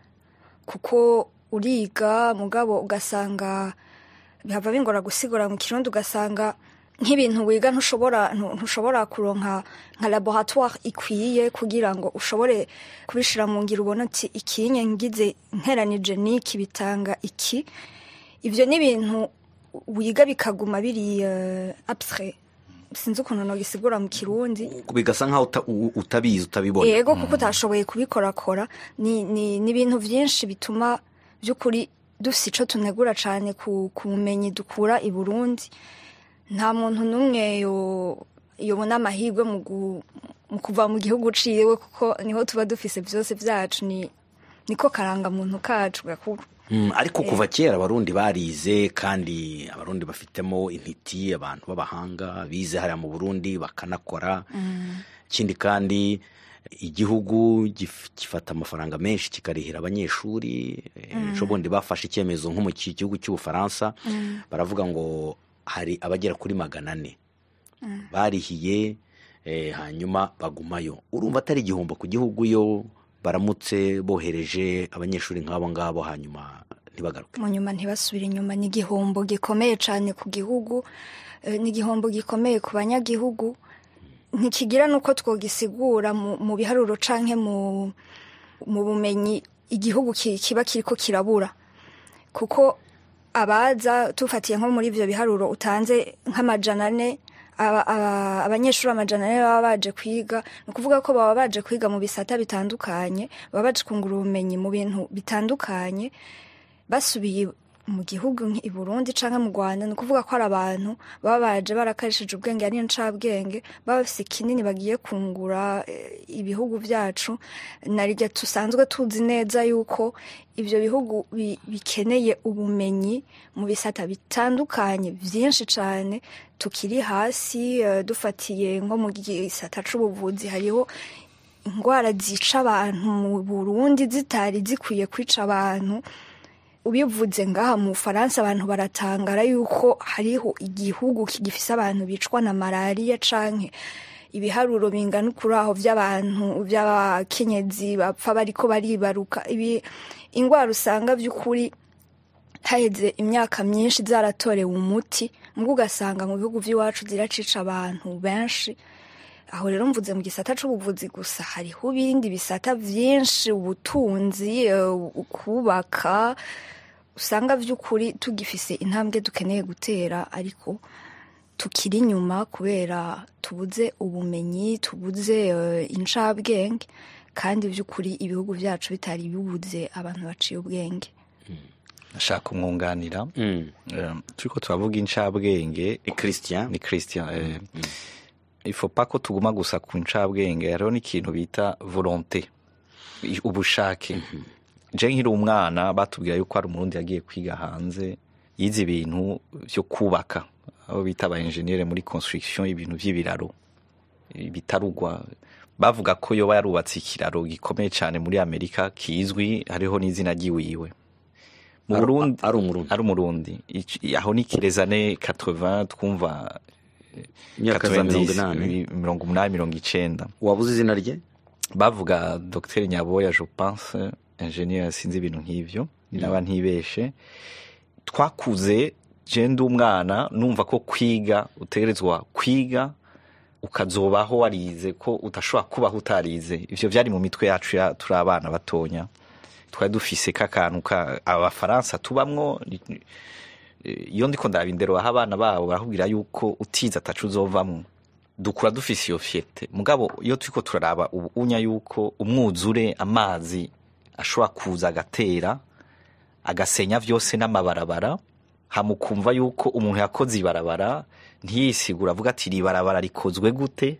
kuko uriga mugabo ugasanga bihava bingora gusigura mu kirundi ugasanga nk'ibintu wiga ntushobora ntu- ntushobora kuronka nka laboratoire ikwiye kugira ngo ushobore kubishira mu ngiro ubona uti ikinye ngize nteranije n'iki bitanga iki ivyo ni ibintu wiga bikaguma biri uh, abstrait sinzi ukuntu nogisigura mu kirundi bigasa nkaho uta- u- utabizi utabibona yego kuko utashoboye kubikorakora ni ni ni ibintu byinshi bituma by'ukuri dufite icyo tunegura cyane ku ku bumenyi dukura i burundi nta muntu n'umwe yo- yobona amahirwe mu gu- mu kuva mu gihugu uciyewe kuko niho tuba dufise byose byacu ni niko karangamuntu kacu gakuru Mm, ariko kuva kera abarundi barize kandi abarundi bafitemo intiti abantu b'abahanga bize hariya mu burundi bakanakora ikindi kandi igihugu gif- gifata amafaranga menshi kikarihira abanyeshuri ejo bundi bafashe icyemezo nko mu ki- gihugu cy'ubufaransa baravuga ngo hari abagera kuri magana ane barihiye eh, hanyuma bagumayo urumva atari igihombo ku gihugu yo baramutse bohereje abanyeshuri nk'abo ngabo hanyuma ntibagaruke mu nyuma ntibasubire inyuma ni igihombo gikomeye cyane ku gihugu eh, ni igihombo gikomeye ku banyagihugu ntikigira n'uko twogisigura mu mu biharuro canke mu mu bumenyi igihugu ki- kiba kiriko kirabura kuko abaza tufatiye nko muri ivyo biharuro utanze nk'amajana ane aba- aba- abanyeshuri amajana ane baba baje kwiga ni ukuvuga ko baba baje kwiga mu bisata bitandukanye baba baje kungura ubumenyi mu bintu bitandukanye basubiye mu gihugu nk'i Burundi canke mu Rwanda ni ukuvuga ko ari abantu baba baje barakarishije ubwenge ari ncabwenge baba bafise kinini bagiye kungura eh, ibihugu vyacu narirya tusanzwe tuzi neza yuko ivyo bihugu bi- bikeneye ubumenyi mu bisata bitandukanye vyinshi cane tukiri hasi eh, dufatiye nko mu gisata c'ubuvuzi hariho indwara zica abantu mu Burundi zitari zikwiye kwica abantu ubivuze ngaha mu Bufaransa abantu baratangara yuko hariho igihugu kigifise abantu bicwa na malariya canke ibiharuro bingana kuri aho by'abantu by'abakenyezi bapfa bariko baribaruka ibi indwara usanga by'ukuri haheze imyaka myinshi zaratorewe umuti mbwo ugasanga mu bihugu by'iwacu ziracica abantu benshi aho rero mvuze mu gisata c'ubuvuzi gusa hariho ibindi bisata vyinshi ubutunzi eh, kubaka usanga vy'ukuri tugifise intambwe dukeneye gutera ariko tukiri inyuma kubera tubuze ubumenyi tubuze eh, incabwenge kandi vy'ukuri ibihugu vyacu bitari bibuze abantu baciye ubwenge nashaka kumwunganira Mm. Eh, turiko turavuga incabwenge ni christian ni christian eh, ifo pa ko tuguma gusa ku ncabwenge hariho n'ikintu bita volonte i- ubushake je nkiri umwana batubwira yuko hari umurundi yagiye kwiga hanze yize ibintu vyo kubaka abo bita aba engineer muri construction ibintu vy'ibiraro bitarugwa bavuga ko yoba yarubatse ikiraro gikomeye cyane muri amerika kizwi hariho n'izina ryiwiwe mu Ari- burundi ari umurundi ari umurundi Ic- aho ni kirezane 80 twumva imyaka za mirongo 90, inani mirongo umunani mirongo icenda wabuze izina rye bavuga dr nyaboya je pense ingenieur sinzi ibintu nk'ivyo naba ntibeshe twakuze je ndi umwana numva ko kwiga utegerezwa kwiga ukazobaho warize ko udashobora kubaho utarize ivyo vyari mu mitwe yacu ya turi abana batonya twari dufise k'akantu ka abafaransa tubamwo ni- ni- eh, iyo ndiko ndaba indero baha abana babo barakubwira yuko utize atacu uzovamwo dukura dufise iyo fiyete mugabo iyo turiko turaraba ubu unya yuko umwuzure amazi ashobora kuza agatera agasenya vyose n'amabarabara hamukumva yuko umuntu yakoze ibarabara ntiyisigura avuga ati iri barabara rikozwe gute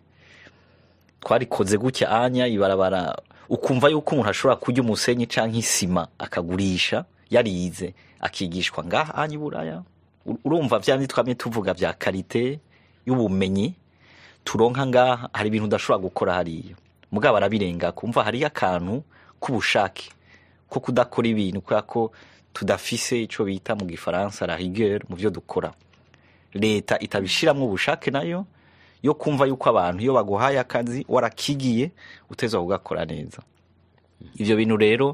twarikoze gutya anya ibarabara ukumva yuko umuntu ashobora kurya umusenyi canke isima akagurisha yarize akigishwa ngaha anya iburaya U- urumva vyandi twamye tuvuga vya karite y'ubumenyi turonka ngaha hari ibintu udashobora gukora hariya mugabo arabirenga kumva hariyo akantu k'ubushake ko kudakora ibintu kubera ko tudafise ico bita mu gifaransa la rigueur mu vyo dukora leta itabishiramwo ubushake nayo yo kumva yuko abantu iyo baguhaye akazi warakigiye utezwa kugakora neza ivyo bintu rero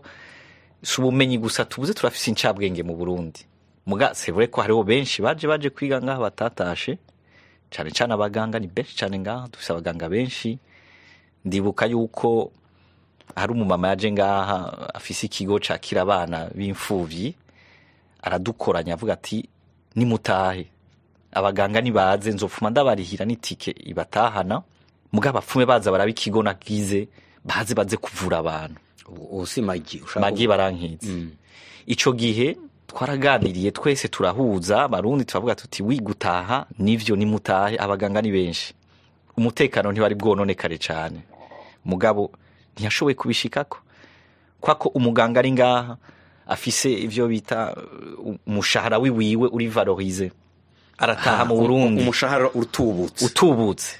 si ubumenyi gusa tubuze turafise incabwenge mu burundi muga sevure ko hariho benshi baje baje kwiga ngaha batatashe cane cane abaganga ni benshi cane ngaha dufise abaganga benshi ndibuka yuko hari umumama yaje ngaha afise ikigo cakira abana b'imfuvyi aradukoranya avuga ati nimutahe abaganga nibaze nzopfuma ndabarihira n'itike ibatahana muga abapfume baza baraba ikigo nagize baze baze kuvura abantu ubu si magi ushaka magi barankitse ico gihe twaraganiriye twese turahuza abarundi turavuga tuti wigutaha nivyo nimutahe abaganga ni benshi umutekano ntibari bwononekare cane mugabo ntiyashoboye kubishikako kwako umuganga ari ngaha afise ivyo bita uh, umushahara wiwiwe uri valorize arataha mu Burundi umushahara utubutse utubutse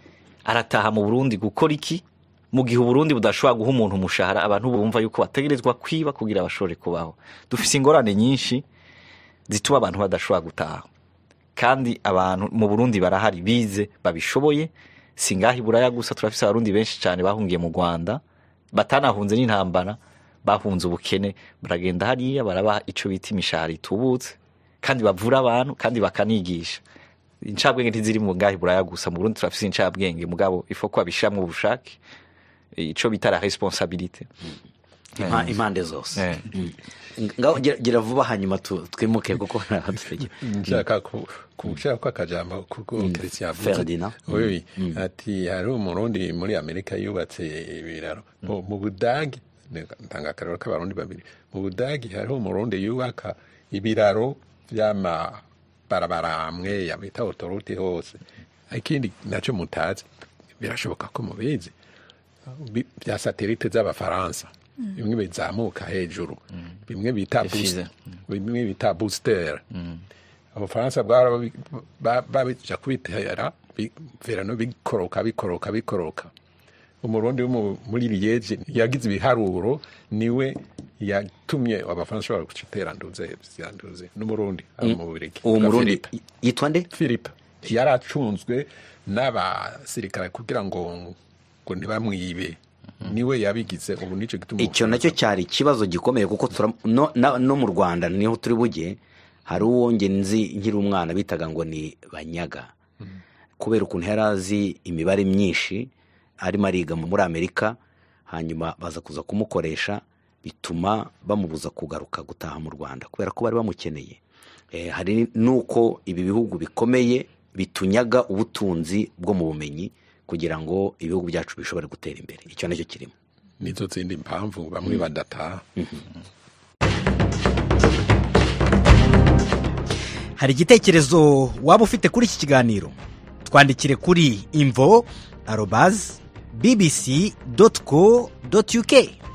arataha mu Burundi gukora iki mu gihe Uburundi budashobora guha umuntu umushahara abantu bumva yuko bategerezwa kwiba kugira bashobore kubaho dufise ingorane nyinshi zituma abantu badashobora gutaha kandi abantu mu Burundi barahari bize babishoboye singaho iburaya gusa turafise abarundi benshi cyane bahungiye mu Rwanda batanahunze n'intambara bahunze ubukene baragenda hariya barabaha ico bita imishahara itubutse kandi bavura abantu kandi bakanigisha incabwenge ntiziri mu ngahe buraya gusa mu Burundi turafise incabwenge mugabo ifo ko babishiramwo ubushake ico bita la responsabilité Impa- impande zose Eh. ngaho gira- gira vuba hanyuma tu- twimuke kuko naradutegera nshaka ku- kushira ko akajambo kuko Christian yavuze. Ferdinand. oui ati hari umurundi muri amerika yubatse ibiraro mu mu budage ntanga akarero k'abarundi babiri mu budagi hariho umurundi yubaka ibiraro vy'amabarabara amwe yabita autoroute hose ikindi nacyo mutazi birashoboka ko mubizi bi- vya satelite z'abafaransa bimwe bizamuka hejuru bimwe bita Bifise. boost- bimwe bita booster abafaransa bwara ba- babija kubitera bi- verano bikoroka bikoroka bikoroka umurundi wo mu- muri liege yagize ibiharuro niwe yatumye abafaransa bashobora gucitera nduze ziranduze n'umurundi aba mu Bubiligi. uwo Bwa murundi Philippe. yitwa nde philippe yari acunzwe n'abasirikare kugira ngo ngo ntibamwibe niwe yabigize ubu nicyo gituma icyo nacyo cyari ikibazo gikomeye kuko tura- no, na- no mu rwanda niho turi bujye hari uwo nge nzi nkiri umwana bitaga ngo ni banyaga kubera ukuntu yari azi imibare myinshi arimo ariga mu- muri amerika hanyuma baza kuza kumukoresha bituma bamubuza kugaruka gutaha mu rwanda kubera ko bari bamukeneye Eh, hari n'uko ibi bihugu bikomeye bitunyaga ubutunzi bwo mu bumenyi kugira ngo ibihugu byacu bishobore gutera imbere icyo nacyo kirimo nizo zindi mpamvu bamwe badataha hari igitekerezo waba ufite kuri iki kiganiro twandikire kuri imvo arobazi bbc doti co doti uk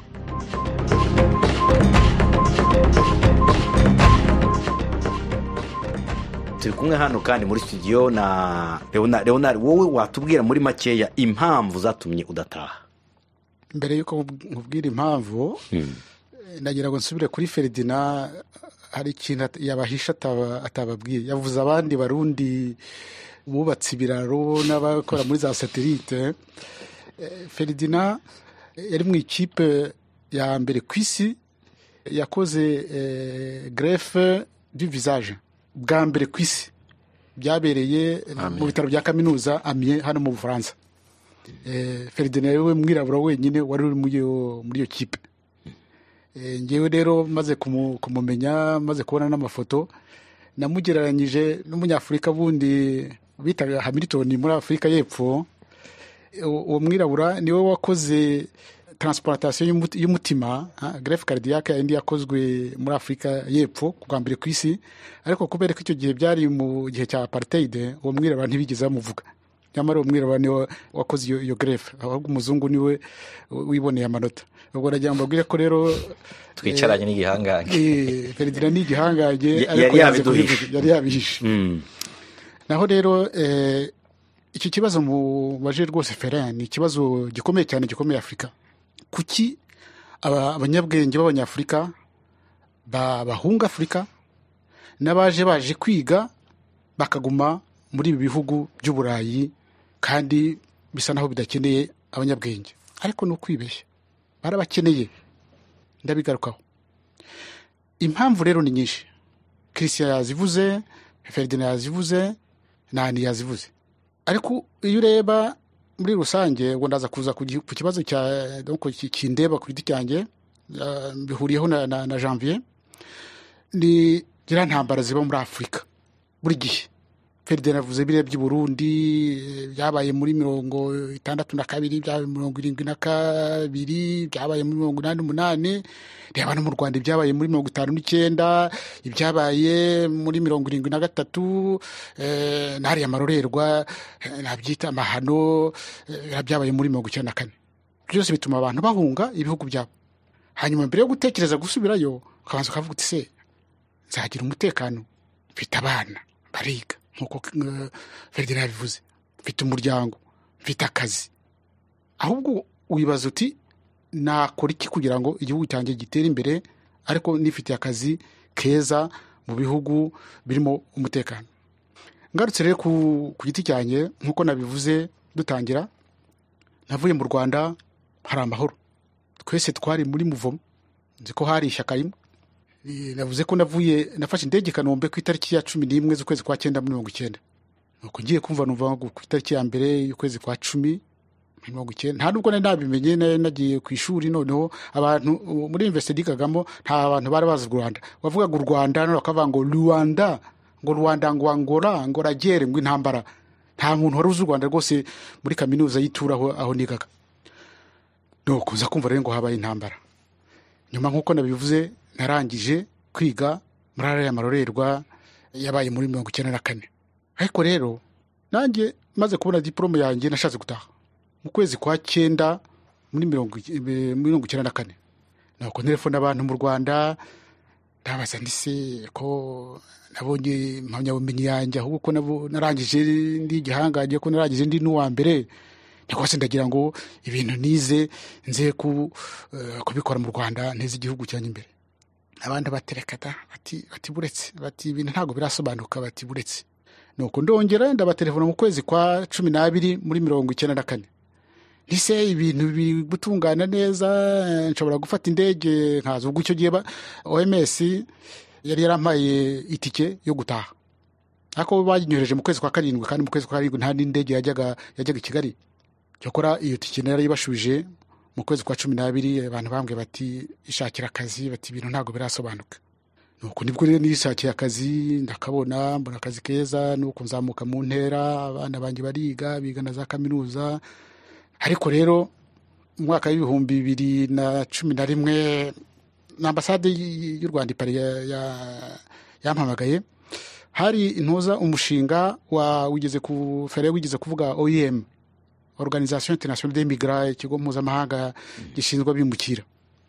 turi kumwe hano kandi muri studio na leonard leonard wowe watubwira muri makeya impamvu zatumye udataha mbere y'uko nkubwira impamvu nagira ngo nsubire kuri feridina hari ikintu at- yabahisha ataba- atababwiye yavuze abandi barundi bubatse ibiraro n'abakora muri za satelite Eh, feridina eh, yari mu ikipe ya mbere ku isi yakoze eh, grefe du visage bwa mbere ku isi byabereye mu bitaro bya kaminuza amye hano mu bufaransa Eh, Ferdinand we mwirabura wenyine wari uri muri iyo muri iyo kipe Eh, ngewe rero maze kumu- kumumenya maze kubona n'amafoto namugereranyije n'umunyafurika bundi bitaga hamilton muri afurika y'epfo uwo uwo mwirabura niwe wakoze transplantation y'umuti- y'umutima grefe cardiaque yindi yakozwe muri afurika y'epfo bwa mbere ku isi ariko kubera ko icyo gihe byari mu gihe cya apartheid uwo mwirabura ntibigeze bamuvuga nyamara uwo mwirabura niwe wakoze iyo, iyo grefe ahubwo umuzungu niwe wiboneye amanota ubwo nagira ngo mbabwire ko rero twicaranye n'igihangange eh, Ferdinand ni igihangange Ya- ariko yari yanze yabiduhishe. kubivuga, yari yabihishe Mm. naho rero eh, iki kibazo mubaje rwose ferin ni ikibazo gikomeye cyane gikomeye afurika kuki aba- abanyabwenge b'abanyafurika ba- bahunga afurika n'abaje baje kwiga bakaguma muri ibi bihugu by'uburayi kandi bisa naho bidakeneye abanyabwenge ariko ni ukwibeshya barabakeneye ndabigarukaho impamvu rero ni nyinshi christian yazivuze ferdinand yazivuze nani yazivuze ariko iyo ureba muri rusange ngo ndaza kuza ku gi- ku kibazo cya donc ki- kindeba ku giti cyanjye ah, bihuriyeho na, na, na janvier ni ziriya ntambara ziba muri afurika buri gihe ferdinand avuze biriya by'i burundi eh, byabaye muri mirongo itandatu na kabiri byabaye mirongo irindwi na kabiri byabaye muri mirongo inani n'umunani reba no mu rwanda ibyabaye muri mirongo itanu n'icyenda ibyabaye muri mirongo irindwi na gatatu eh, n'ariya marorerwa eh, nabyita amahano eh, byabaye muri mirongo icyenda na kane byose bituma abantu bahunga ibihugu byabo hanyuma mbere yo gutekereza gusubirayo ukabanza ukavuga uti se nzagira umutekano mfite abana bariga nk'uko eh, ferdinand yabivuze mfite umuryango mfite akazi ahubwo wibaza uti nakora iki kugira ngo igihugu cyanjye gitere imbere ariko nifitiye akazi keza mu bihugu birimo umutekano ngarutse rero ku, ku giti cyanjye nk'uko nabivuze dutangira navuye mu rwanda hari amahoro twese twari muri muvomo nzi ko hari ishyaka rimwe Eh, navuze ko navuye nafashe indege i kanombe ku itariki ya cumi n'imwe z'ukwezi kwa cyenda muri mirongo icyenda nuko ngiye kumva numva ngo ku itariki ya mbere y'ukwezi kwa cumi mirongo icyenda nta nubwo nari nabimenye nari nagiye ku ishuri noneho abantu uh, muri universite yigagamo nta bantu bari bazi u rwanda wavugaga u rwanda none bakavuga ngo rwanda ngo rwanda ngo angora ngo ragere ngo intambara nta muntu wari uzi u rwanda rwose muri kaminuza y'itura aho, aho nigaga nuko uza kumva rero ngo habaye intambara nyuma nk'uko nabivuze narangije kwiga muri ariya marorerwa yabaye muri mirongo icyenda na kane ariko rero nanjye maze kubona diporome yanjye nashatse gutaha mu kwezi kwa cyenda muri mirongo ic- eh, mirongo icyenda na kane nuko telefone abantu mu rwanda ndabaza ndise ko nabonye impamyabumenyi yanjye ahubwo ko nabo- narangije ndi igihangange ko narangije ndi n'uwa mbere rwose ndagira ngo ibintu nize nze ku, eh, kubikora mu rwanda nteze igihugu cyanjye imbere abandi baterekata bati bati buretse bati ibintu ntabwo birasobanuka bati buretse nuko ndongera ndabatelefona mu kwezi kwa cumi n'abiri muri mirongo icyenda na kane ntise ibintu biri gutungana neza eh, nshobora gufata indege nkaza ubwo icyo gihe ba- oms yari yarampaye itike yo gutaha ariko banyohereje mu kwezi kwa karindwi kandi mu kwezi kwa karindwi nta n'indege yajyaga yajyaga i kigali cyakora iyo tike nari yibashubije mu kwezi kwa cumi n'abiri abantu bambwiye bati ishakira akazi bati ibintu ntabwo birasobanuka nuko nibwo rero nishakiye akazi ndakabona mbona akazi keza nuko nzamuka mu ntera abana banjye bariga biga na za kaminuza ariko rero mu mwaka w'ibihumbi bibiri na cumi na rimwe na ambasade y- y'u rwanda i Paris ya- ya- yampamagaye hari intuza umushinga wa wigeze ku fere wigeze kuvuga oem organisation internationale des migrants ikigo mpuzamahanga gishinzwe abimukira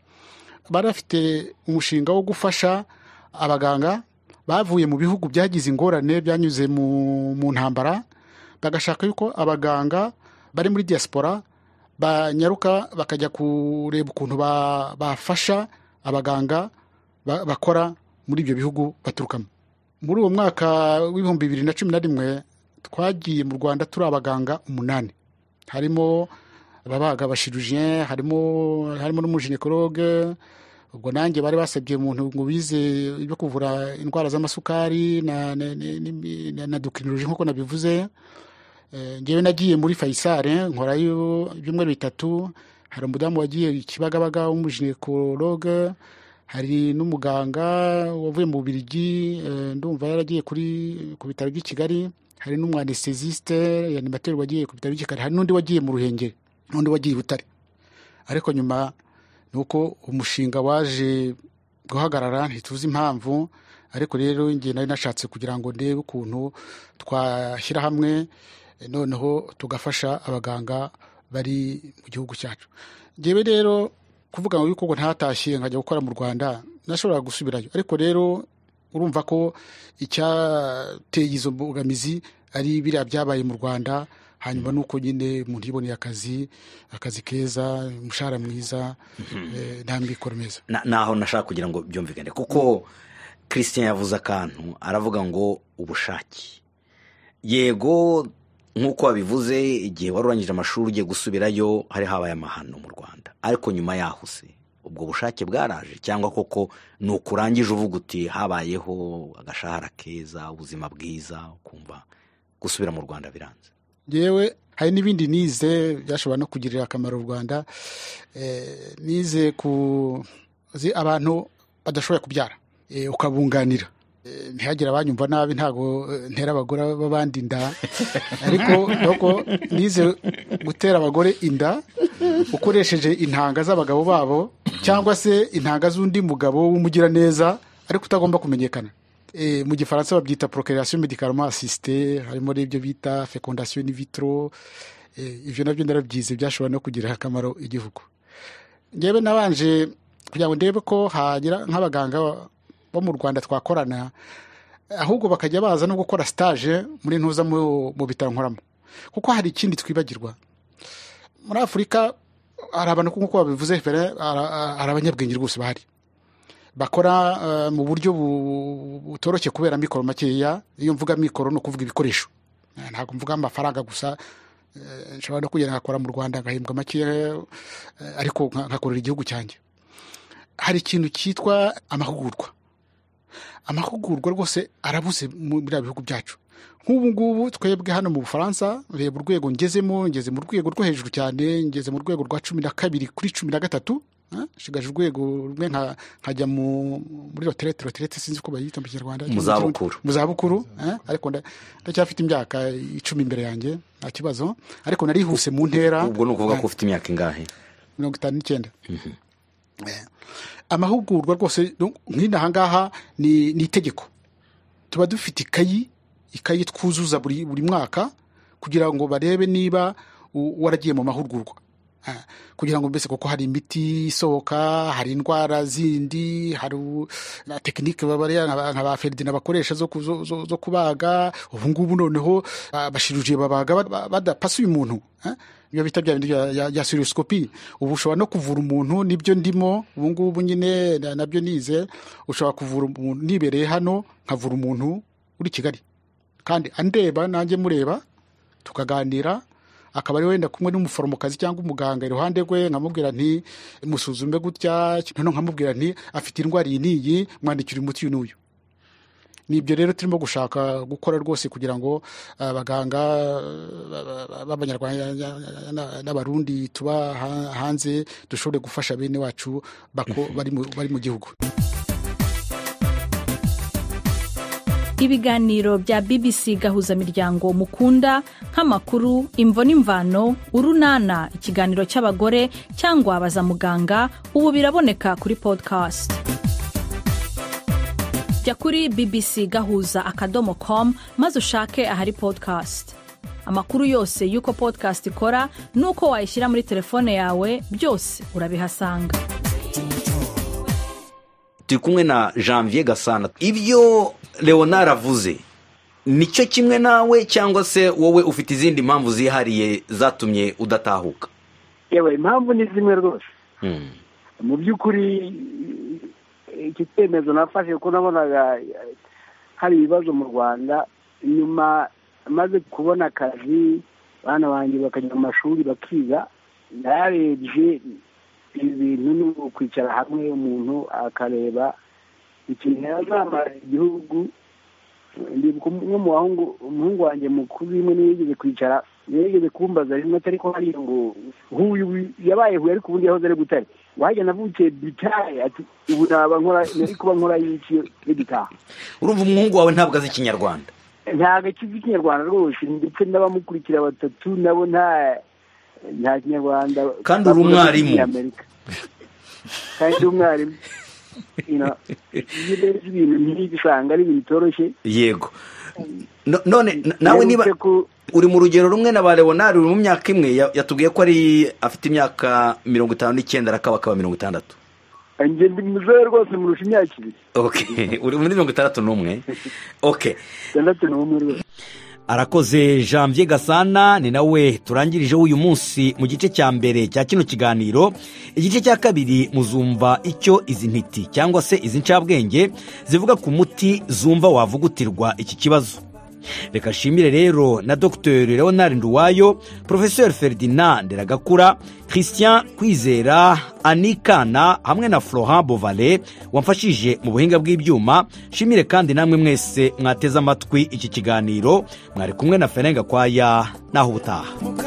bari bafite umushinga wo gufasha abaganga bavuye mu bihugu byagize ingorane byanyuze mu, mu ntambara bagashaka yuko abaganga bari muri diaspora banyaruka bakajya kureba ukuntu ba- bafasha abaganga ba- bakora muri ibyo bihugu baturukamo muri uwo mwaka w'ibihumbi bibiri na cumi na rimwe twagiye mu rwanda turi abaganga umunani harimo ababaga abashirujien harimo harimo n'umuginekologe ubwo nanjye bari basabye umuntu ngo bize ibyo kuvura indwara z'amasukari na, na, na, na, na docrinologie nk'uko nabivuze Eh, ngewe nagiye muri fayisale nkorayo ibyumweru bitatu hari umudamu wagiye i kibagabaga w'umuginekologe hari n'umuganga wavuye mu bubirigi eh, ndumva yaragiye kuri ku bitaro by'i kigali hari n'umwanesthesiste animateur wagiye ku bitaro by'i kigali hari n'undi wagiye mu ruhengeri n'undi wagiye i butare ariko nyuma ni uko umushinga waje guhagarara ntituzi impamvu ariko rero njye nari nashatse kugira ngo ndebe ukuntu twashyira hamwe eh, noneho tugafasha abaganga bari mu gihugu cyacu ngewe rero kuvuga ngo yuko ngo ntatashye nkajya gukora mu rwanda nashobora gusubirayo ariko rero urumva ko icyateye izo mbogamizi ari biriya byabaye mu rwanda hanyuma nuko nyine umuntu yiboneye akazi akazi keza umushahara mwiza eh, nta mikoro meza Na- naho nashaka kugira ngo byumvikane kuko christian yavuze akantu aravuga ngo ubushake yego nk'uko wabivuze igihe wari urangije amashuri ugiye gusubirayo hari habaye amahano mu rwanda ariko nyuma yaho se ubwo bushake bwaraje cyangwa koko ni ukurangije uvuga uti habayeho agashahara keza ubuzima bwiza ukumva gusubira mu rwanda biranze yewe hari n'ibindi nize byashobora no kugirira akamaro u rwanda Eh, nize ku zi abantu badashoboye kubyara Eh, ukabunganira Eh, ntihagire abanyumva nabi ntabwo eh, ntera abagore b'abandi inda ariko nuko nize gutera abagore inda ukoresheje intanga z'abagabo babo cyangwa se intanga z'undi mugabo w'umugiraneza ariko utagomba kumenyekana Eh, mu gifaransa babyita procreation médicalement assistée harimo n'ibyo bita fecondation in vitro Eh, ibyo nabyo narabyize byashobora no kugirira akamaro igihugu ngewe nabanje kugira ngo ndebe ko hagira nk'abaganga bo mu rwanda twakorana ahubwo bakajya baza no gukora stage muri ntuza mu mu bitaro nkoramo kuko hari ikindi twibagirwa muri afurika hari abantu nk'uko babivuze fere hari hari abanyabwenge rwose bahari bakora eh, mu buryo bu- butoroshye kubera mikoro makeya iyo mvuga mikoro ni ukuvuga ibikoresho Eh, ntabwo mvuga amafaranga gusa eh, nshobora no kugenda nkakora mu rwanda ngahembwa makeya eh, ariko nka- nkakorera igihugu cyanjye hari ikintu cyitwa amahugurwa amahugurwa rwose arabuze mu- muri bihugu byacu nk'ubu ngubu twebwe hano mu bufaransa reba urwego ngezemo ngeze mu rwego rwo hejuru cyane ngeze mu rwego rwa cumi na kabiri kuri cumi na gatatu ah, nshigaje urwego rumwe nka- nkajya mu- muri roterete roterete sinzi uko bayita mu kinyarwanda Mu zabukuru. mu zabukuru eh, ariko nda- ndacyafite imyaka icumi imbere yanjye nta kibazo ariko narihuse mu ntera ubwo ni ukuvuga ko ufite imyaka ingahe mirongo itanu n'icyenda amahugurwa rwose no- nk'ino ahangaha ni ni itegeko tuba dufite ikayi ikayi twuzuza buri buri mwaka kugira ngo barebe niba u- waragiye mu mahugurwa Ah, kugira ngo mbese kuko hari imiti isohoka hari indwara zindi hari u- na tekinike babariya nka nka ba feridina bakoresha zo, ku- zo, zo, zo kubaga ubu ngubu noneho ah, bashirujiye babaga ba- ba- badapasuye umuntu ah, ibyo bita bya bindi bya- ya- ya sirosikopi ubu ushobora no kuvura umuntu nibyo ndimo ubu ngubu nyine na- nabyo nize ushobora kuvura umuntu nibereye hano nkavura umuntu uri kigali kandi andeba nanjye mureba tukaganira akaba ari wenda kumwe n'umuforomokazi cyangwa umuganga iruhande rwe nkamubwira nti musuzume gutya noneho nkamubwira nti afite indwara iyi n'iyi mwandikira umuti uyu n'uyu ni ibyo rero turimo gushaka gukora rwose kugira ngo abaganga b'abanyarwanda na- n'abarundi tuba ha- hanze dushobore gufasha bene wacu bako- bari mu- bari mu gihugu ibiganiro bya bbc gahuzamiryango mukunda nk'amakuru imvo n'imvano urunana ikiganiro cy'abagore cyangwa baza muganga ubu biraboneka kuri podcast jya kuri bbc gahuza akadomo com maze ushake ahari podcast amakuru yose y'uko podcast ikora n'uko wayishyira muri telefone yawe byose urabihasanga turi kumwe na janvier gasana ibyo leonard avuze nicyo kimwe nawe cyangwa se wowe ufite izindi mpamvu zihariye zatumye udatahuka yewe impamvu ni zimwe rwose Hmm. mu by'ukuri iki cyemezo nafashe kuko nabonaga hari ibibazo mu rwanda nyuma maze kubona akazi abana banjye bakajya mu mashuri bakiga narebye ibintu ni ukwicara hamwe umuntu akareba ikintu yazamara igihugu ndibuka umwe mu bahungu umuhungu wanjye mukuru rimwe niyo yigeze kwicara niyo yigeze kumbaza rimwe atari ko hariya ngo huyu yabaye huye ariko ubundi yahoze ari butare wajya navukiye bitare ati ubu naba nkora nari kuba nkora y'iki n'igitaha urumva umuhungu wawe ntabwo azi ikinyarwanda ntabwo akizi ikinyarwanda rwose ndetse n'abamukurikira batatu nabo nta nta kinyarwanda Kandi uri umwarimu. Amerika kandi uri umwarimu You know, iyo urebye ibintu nk'ibi usanga ari ibintu bitoroshye yego No- none na- nawe niba Mperutse ku- uri mu rugero rumwe na ba leonard uri mu myaka imwe ya- yatubwiye ko ari afite imyaka mirongo itanu n'icyenda arakaba akaba mirongo itandatu njye ndi muzehe rwose murusha imyaka ibiri okay uri muri mirongo itandatu n'umwe okay itandatu n'umwe rwose arakoze janvier gasana ni nawe turangirijeho uyu munsi mu gice cya mbere cya kino kiganiro igice cya kabiri muzumva icyo izi ntiti cyangwa se izi ncabwenge zivuga ku muti zumva wavugutirwa iki kibazo reka nshimire rero na dr leonard nduwayo professeur ferdinand nderagakura christian kwizera anikana hamwe na florent bovale wamfashije mu buhinga bw'ibyuma nshimire kandi namwe mwese mwateze amatwi iki kiganiro mwari kumwe na ferenga kwaya naho ubutaha